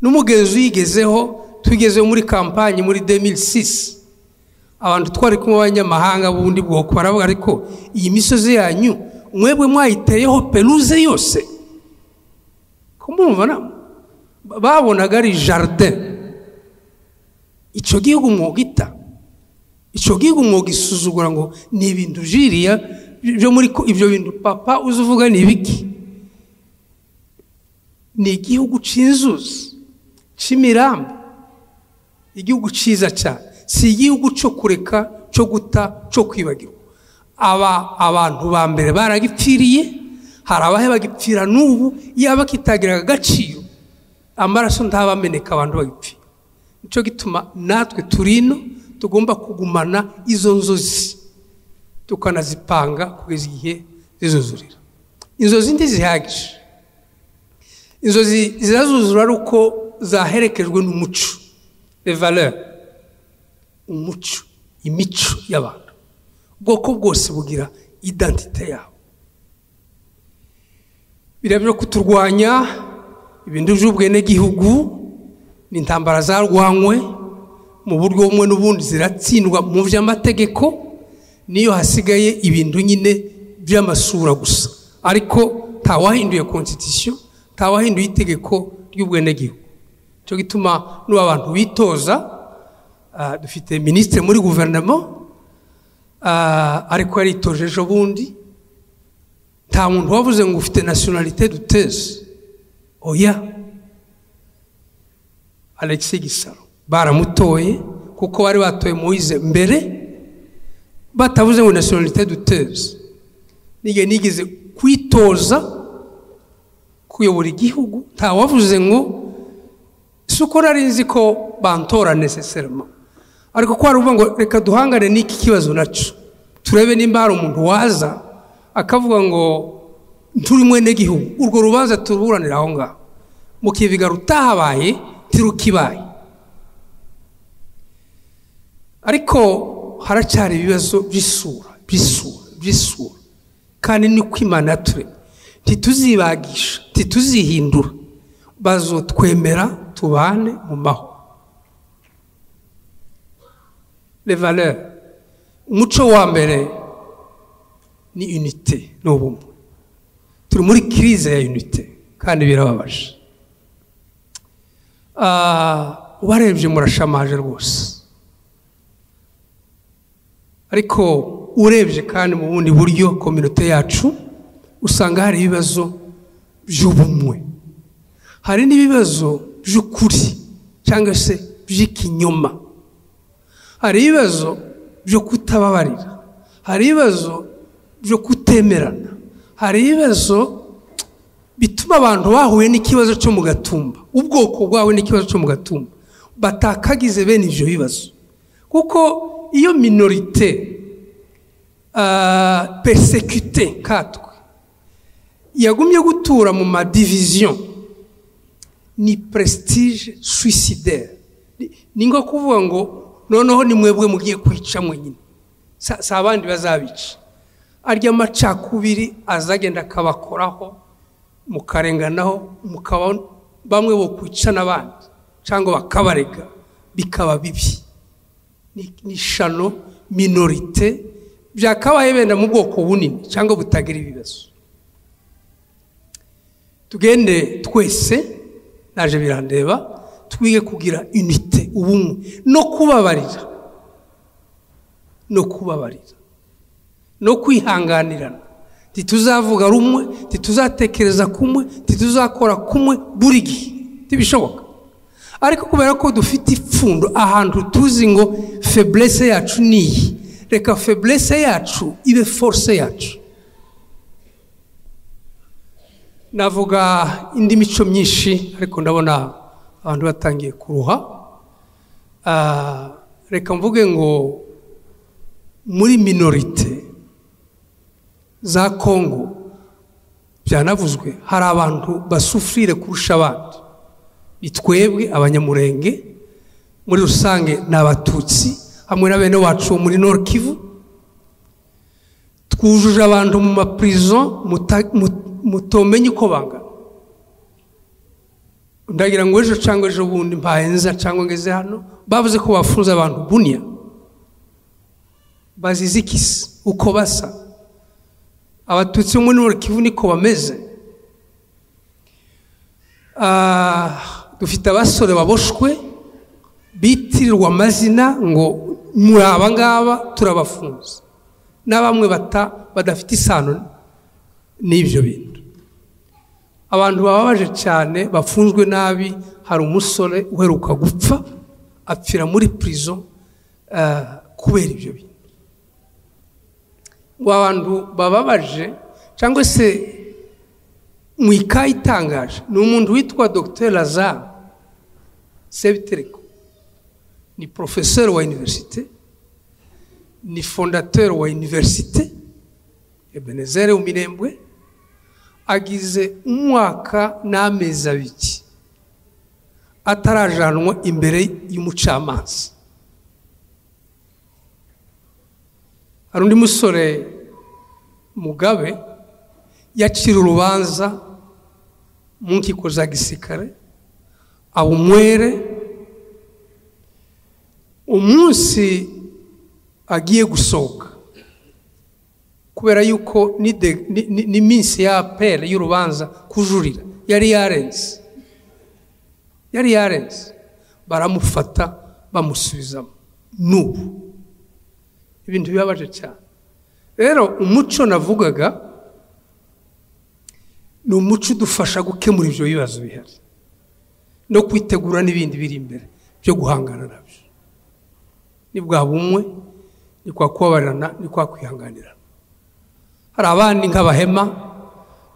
n'umugenzi uyigezeho tugezeho muri kampanyi muri demiri sisi abantu twari kumwe b'abanyamahanga b'ubundi bwoko baravuga ariko iyi misozi yanyu mwebwe mwayiteyeho peruze yose kumva babonaga ari jaride icyo gihugu umwuga ita icyo gihugu umwuga isuzugura ngo ni ibintu jiriya ibyo bintu papa uzi uvuga ni ibiki ni igihugu cy'inzuzi cy'imirambi igihugu cyiza cyane si igihugu cyo kureka cyo guta cyo kwibagirwa aba abantu ba mbere baragipfiriye hari abahe bagipfira n'ubu yaba kitagiraga agaciro amaraso ntabameneka abantu bagipfira nicyo gituma natwe turino tugomba kugumana izo nzozi tukanazipanga kugeza igihe zizuzurira inzozi ntizihagije inzozi zizazuzura ari uko zaherekejwe n'umuco revaleur umuco imico y'abantu ubwoko bwose bugira idantite yabo biriya byo kuturwanya ibintu by'ubwenegihugu ni intambara zarwanywe mu buryo bumwe n'ubundi ziratsindwa mu by'amategeko niyo hasigaye ibintu nyine by'amasura gusa ariko ntawahinduye konstitusiyo ntawahinduye itegeko ry'ubwenegihugu cyo gituma n'ubu abantu bitoza ah, dufite minisitiri muri guverinoma ah, ariko yaritoje ejo bundi nta muntu wavuze ngo ufite nasiyonalite duteze oya alexis gisaro baramutoye kuko bari batoye muwize mbere batavuze ngo nasiyonalite duteze nige nigeze kwitoza kuyobora igihugu nta wavuze ngo si uko nari nzi ko bantora neseserema ariko ko hari uvuga ngo reka duhangane n'iki kibazo nacyo turebe nimba hari umuntu waza akavuga ngo nturi mwene gihugu urwo rubanza turuburanira aho ngaho mukibiga rutahabaye ntirukibaye ariko haracyari ibibazo by'isura by'isura by'isura kandi ni kwimana yaturemye ntituzibagisha ntituzihindura bazotwemera tubane mu mahoro revalere umuco wa mbere ni unite ni ubumwe turi muri kirize ya unite kandi birababaje Ah, ubarebye murashamaje rwose ariko urebye kandi mu bundi buryo kominote yacu usanga hari ibibazo by'ubumwe hari n'ibibazo by'ukuri cyangwa se by'ikinyoma hari ibibazo byo kutababarira hari ibibazo byo kutemerana hari ibibazo bituma abantu bahuye n'ikibazo cyo mu gatumba ubwoko bwawe n'ikibazo cyo mu gatumba batakagize bene ibyo bibazo kuko iyo minorite ah, persekite katwe yagumye gutura mu madiviziyo ni prestige suicidaire Ni- ni ngo kuvuga ngo noneho ni mwebwe mugiye kwica mwenyine Sa- si abandi bazabica arya macakubiri azagenda akabakoraho mukarenganaho mukaba bamwe bokwica n'abandi cyangwa bakabarega bikaba bibi ni ni shano minorite byakabaye benda mu bwoko bunini cyangwa butagira ibibazo tugende twese naje birandeba twige kugira unite ubumwe no kubabarira no kubabarira no kwihanganirana ntituzavuga rumwe ntituzatekereza kumwe ntituzakora kumwe buri gihe ntibishoboka ariko kubera ko dufite ipfundo ahantu tuzi ngo feblese yacu ni iyi reka feblese yacu ibe force yacu navuga indi mico myinshi ariko ndabona abantu batangiye kuruha Ah, reka mvuge ngo muri minorite za kongo byanavuzwe hari abantu basufurire kurusha abandi ni twebwe abanyamurenge muri rusange ni abatutsi hamwe na bene wacu bo muri nord kivu twujuje abantu mu mapirizo muta- mu- mutomenye uko bangana ndagira ngo ejo cyangwa ejo bundi mbaye nza cyangwa ngeze hano bavuze ko bafunze abantu buniya bazizikise uko basa abatutsi bo muri Nord kivu niko bameze Ah, dufite abasore baboshwe bitirirwa amazina ngo muri aba ngaba turabafunze na bamwe bata- badafite isano n'ibyo bintu abantu bababaje cyane bafunzwe nabi hari umusore uheruka gupfa apfira muri pirizo eh, kubera ibyo bintu ngo abantu bababaje cyangwa se mu ikayi itangaje ni umuntu witwa dogiteri lazare sebitereko ni porofeseri wa iniverisite ni fondateri wa iniverisite ebenezere umirembwe agize umwaka n'amezi abiri atarajanwa imbere y'umucamanza hari undi musore mugabe yacira urubanza mu nkiko za gisirikare aba umwere umunsi agiye gusohoka kubera yuko n'ide- ni- ni- n'iminsi ya pere y'urubanza kujurira yari yarenze yari yarenze baramufata bamusubizamo n'ubu ibintu bibabaje cyane rero umuco navugaga ni umuco udufasha gukemura ibyo bibazo bihari no kwitegura n'ibindi biri imbere byo guhangana nabyo ni bwa bumwe ni kwa kubabarana ni kwa kwihanganirana hari abandi nk'abahema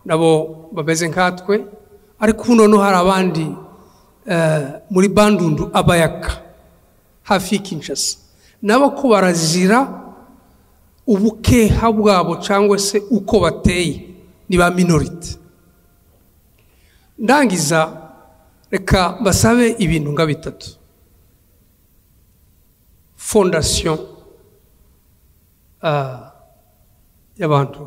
nabo bameze nkatwe ariko ubu noneho hari abandi eh, muri bandundu abayaka hafi y'i Kinshasa nabo ko barazira ubukeha bwabo cyangwa se uko bateye ni ba minorite ndangiza reka basabe ibintu nka bitatu fondasiyo ah, y'abantu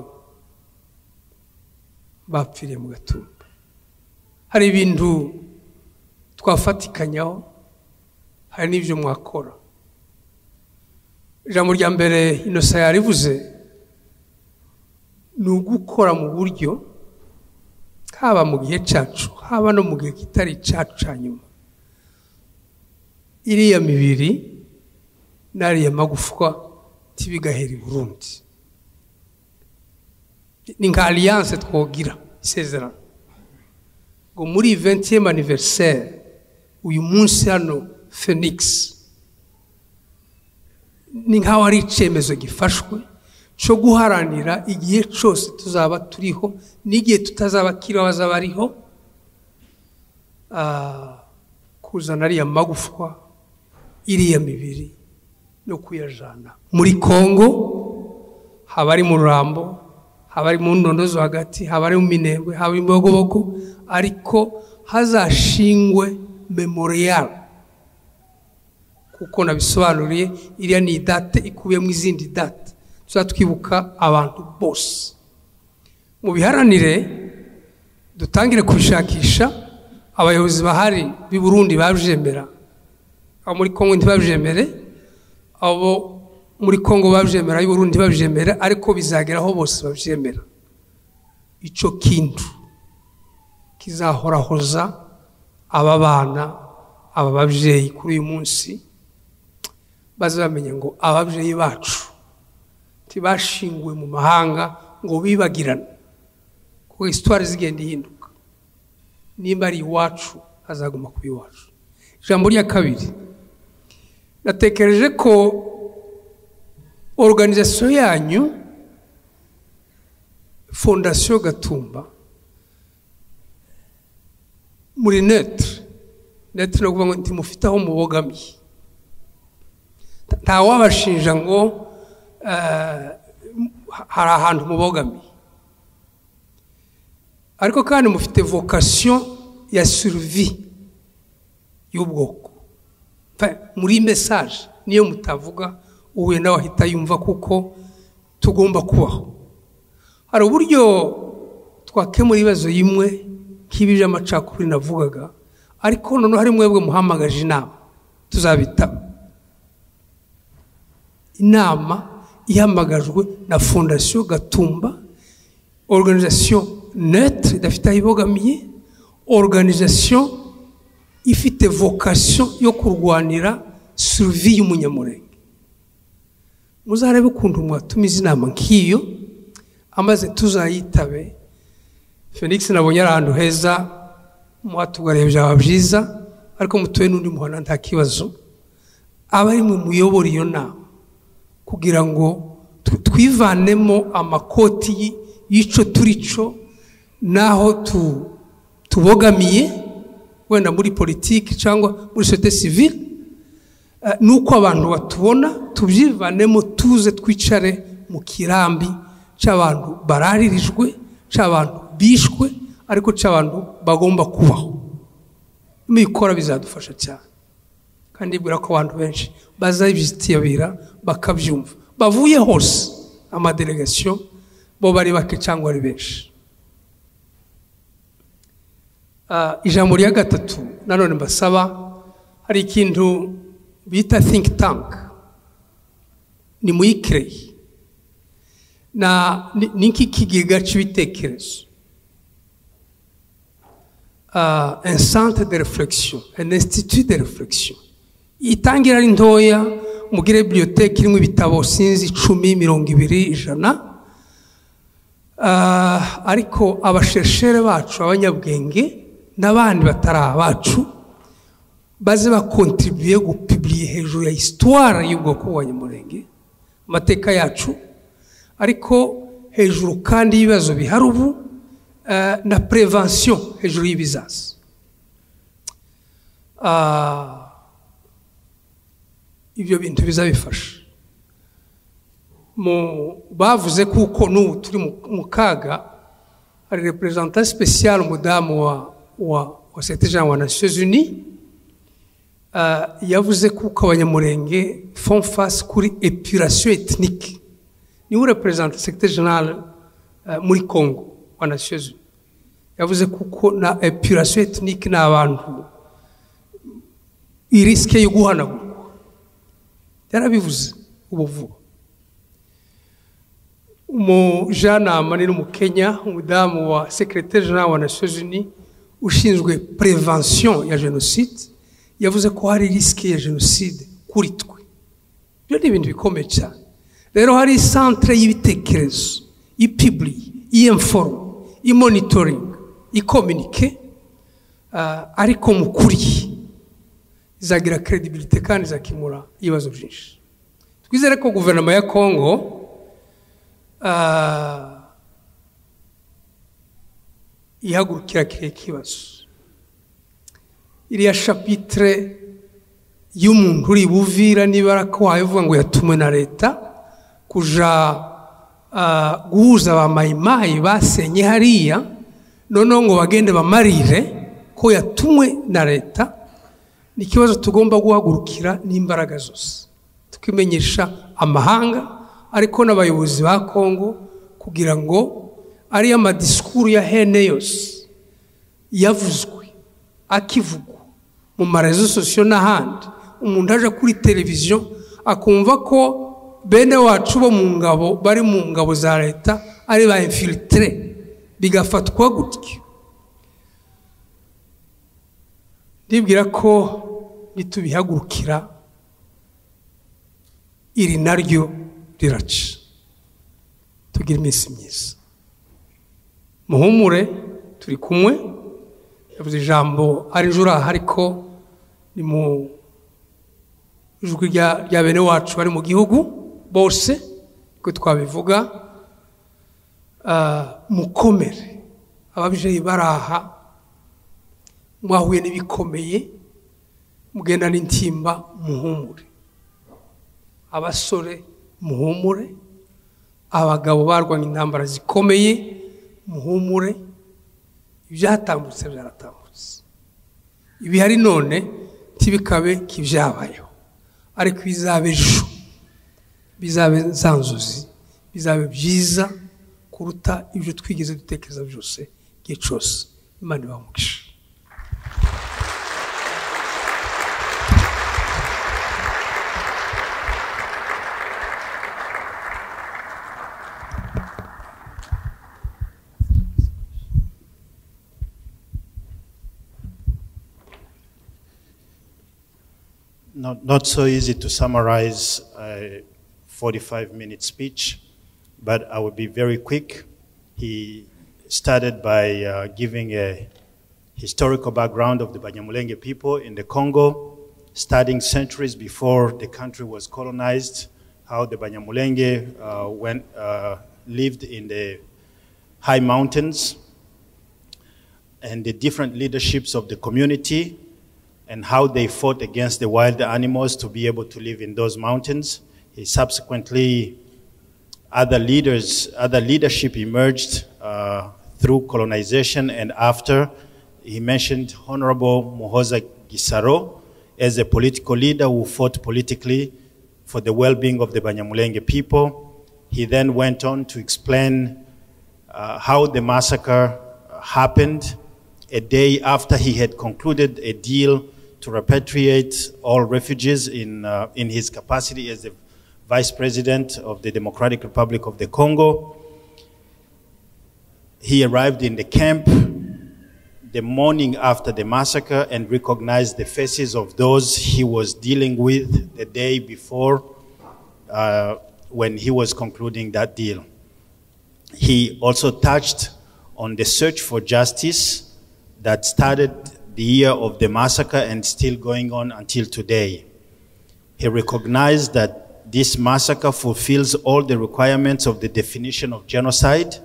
bapfiriye mu gatumba hari ibintu twafatikanyaho hari n'ibyo mwakora ijambo rya mbere inosa yarivuze ni ugukora mu buryo haba mu gihe cyacu haba no mu gihe kitari icyacu cya nyuma iriya mibiri n'ariya magufwa ntibigahera i burundi ni nka alliance twogira isezerano ngo muri 20e anniversaire uyu munsi hano Phoenix ni nkaho ari icyemezo gifashwe cyo guharanira igihe cyose tuzaba turiho n'igihe tutazaba kiriho bazaba ariho ah, kuzana ariya magufwa iriya mibiri no kuyajana muri kongo haba ari mu rurambo haba ari mu ndondo zo hagati haba ari mu minembwe haba ari mu bibogobogo ariko hazashingwe memoriyari kuko nabisobanuriye iriya ni idate ikubiyemo izindi date tuzajya twibuka abantu bose mu biharanire dutangire kubishakisha abayobozi bahari b'i burundi babyemera abo muri kongo ntibabyemere abo muri kongo babyemera ab'i burundi ntibabyemere ariko bizageraho bose babyemera icyo kintu kizahorahoza aba bana aba babyeyi kuri uyu munsi baze bamenya ngo ababyeyi bacu ntibashinguwe mu mahanga ngo bibagirane kuko isitwari zigenda ihinduka nimba ari iwacu hazaguma kuba iwacu ijambo rya kabiri natekereje ko oruganizasiyo yanyu fondasiyo gatumba muri netre netre ni ukuvuga ngo ntimufite aho mubogamiye Ta- ntawabashinja ngo eh, hari ahantu mubogamiye ariko kandi mufite vocation ya survie y'ubwoko Enfin, muri message niyo mutavuga uhuye nawe ahita yumva kuko tugomba kubaho hari uburyo twakemura ibibazo bimwe nk'ibi by'amacakubiri navugaga ariko noneho hari mwebwe muhamagaje inama tuzabitaba inama ihamagajwe na fondasiyo gatumba oruganizasiyo netre idafite aho ibogamiye oruganizasiyo ifite vocation yo kurwanira suruvi y'umunyamurenge muzarebe ukuntu mwatumiza inama nk'iyo amaze tuzayitabe felix nabonye ari ahantu heza muhatugareba byaba byiza ariko mutuwe n'undi muhana nta kibazo aba ari mwe muyobora iyo nama kugira ngo tw- twivanemo amakoti y- y'icyo turi cyo n'aho tu- tubogamiye wenda muri politiki cyangwa muri sosiyete sivile eh, n'uko abantu batubona tubyivanemo tuze twicare mu kirambi cy'abantu bararirijwe cy'abantu bishwe ariko cy'abantu bagomba kubaho nibikora bizadufasha cyane kandi bwira ko abantu benshi bazabizitabira bakabyumva bavuye hose amadelegasiyo bo bari bake cyangwa ari benshi Ah, ijambo rya gatatu nanone mbasaba hari ikintu bita think tank ni muyikireye na ni- ni nk'ikigega cy'ibitekerezo Ah, un centre de réflexion un institut de réflexion itangira ari ntoya mugire bibliothèque irimo ibitabo sinzi icumi mirongo ibiri ijana Ah, ariko abashereshere bacu abanyabwenge n'abandi batari abacu baze bakontribuye gupibiriye hejuru ya histoire y'ubwoko bwa nyamurenge amateka yacu ariko hejuru kandi y'ibibazo bihari ubu eh, na prevention hejuru y'ibizaza Ah, ibyo bintu bizabifasha mu bavuze kuko n'ubu turi mu- mu kaga hari representant spécial umudamu wa wa wa secretary wa nations unies ah, yavuze kuko abanyamurenge font face kuri épuration ethnique niwe representant secretary general ah, muri congo wa nations unies yavuze kuko na épuration ethnique ni abantu irisike yo guhanagurwa yarabivuze ubu vuba umujanama ni n'umukenya umudamu wa secrétaire general wa nations unies ushinzwe prevention ya jenoside yavuze ko hari risike ya jenoside kuri twe ibyo ni ibintu bikomeye cyane rero hari centre y'ibitekerezo ipiburi iyemforo imonitoringi ikominike ariko mu kuri izagira credibility kandi izakemura ibibazo byinshi twizere ko guverinoma ya kongo ah, ihagurukira kiriya kibazo iriya shapitire y'umuntu uri buvira niba arakwaye uvuga ngo yatumwe na leta kuja ah, guhuza ba mayimayi basenye hariya noneho ngo bagende bamarire ko yatumwe na leta ni ikibazo tugomba guhagurukira n'imbaraga zose tukimenyesha amahanga ariko n'abayobozi ba kongo kugira ngo ariyo madisikuru ya hene yose yavuzwe akivugwa mu marezo sosiyo n'ahandi umuntu aje kuri televiziyo akumva ko bene wacu bo mu ngabo bari mu ngabo za leta ari ba infilitire bigafatwa gutya ndibwira ko nitubihagurukira iri naryo riraca tugira iminsi myiza muhumure turi kumwe yavuze ijambo ari ejo uraha ariko ni mu ijwi rya rya bene wacu bari mu gihugu bose uko twabivuga Ah, mukomere ababyeyi baraha mwahuye n'ibikomeye mugenda n'intimba muhumure abasore muhumure abagabo barwanya intambara zikomeye muhumure ibyatambutse byaratambutse ibihari none ntibikabe k'ibyabayeho ariko bizabe ejo bizabe za nzozi bizabe byiza kuruta ibyo twigeze dutekereza byose igihe cyose imana ibamugisha Not, not so easy to summarize a 45 minute speech, but I will be very quick. He started by uh, giving a historical background of the Banyamulenge people in the Congo, starting centuries before the country was colonized, how the Banyamulenge uh, went, uh, lived in the high mountains, and the different leaderships of the community and how they fought against the wild animals to be able to live in those mountains. He subsequently, other leaders, other leadership emerged uh, through colonization and after. He mentioned Honorable Mohoza Gisaro as a political leader who fought politically for the well-being of the Banyamulenge people. He then went on to explain uh, how the massacre happened a day after he had concluded a deal to repatriate all refugees in, uh, in his capacity as the vice president of the Democratic Republic of the Congo. He arrived in the camp the morning after the massacre and recognized the faces of those he was dealing with the day before uh, when he was concluding that deal. He also touched on the search for justice that started the year of the massacre and still going on until today. He recognized that this massacre fulfills all the requirements of the definition of genocide,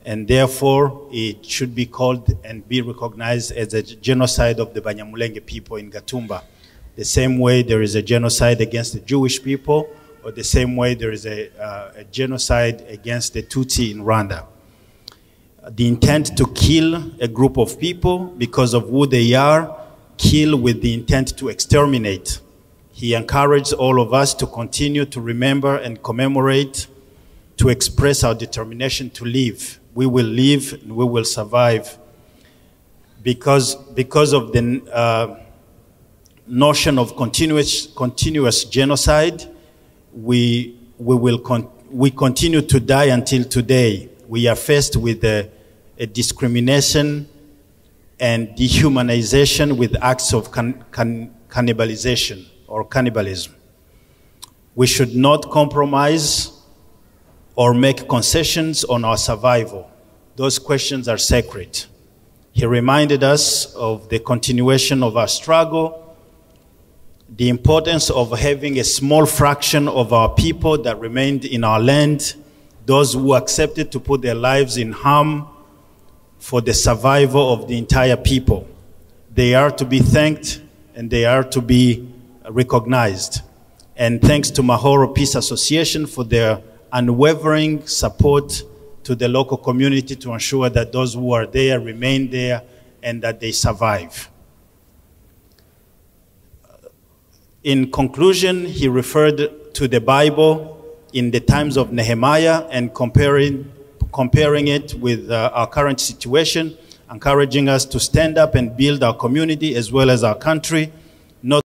and therefore it should be called and be recognized as a genocide of the Banyamulenge people in Gatumba. The same way there is a genocide against the Jewish people, or the same way there is a, uh, a genocide against the Tutsi in Rwanda the intent to kill a group of people because of who they are, kill with the intent to exterminate. He encouraged all of us to continue to remember and commemorate, to express our determination to live. We will live and we will survive. Because, because of the uh, notion of continuous, continuous genocide, we, we, will con- we continue to die until today we are faced with a, a, discrimination and dehumanization with acts of can, can, cannibalization or cannibalism. We should not compromise or make concessions on our survival. Those questions are sacred. He reminded us of the continuation of our struggle, the importance of having a small fraction of our people that remained in our land those who accepted to put their lives in harm for the survival of the entire people. They are to be thanked and they are to be recognized. And thanks to Mahoro Peace Association for their unwavering support to the local community to ensure that those who are there remain there and that they survive. In conclusion, he referred to the Bible in the times of Nehemiah and comparing, comparing it with uh, our current situation, encouraging us to stand up and build our community as well as our country, not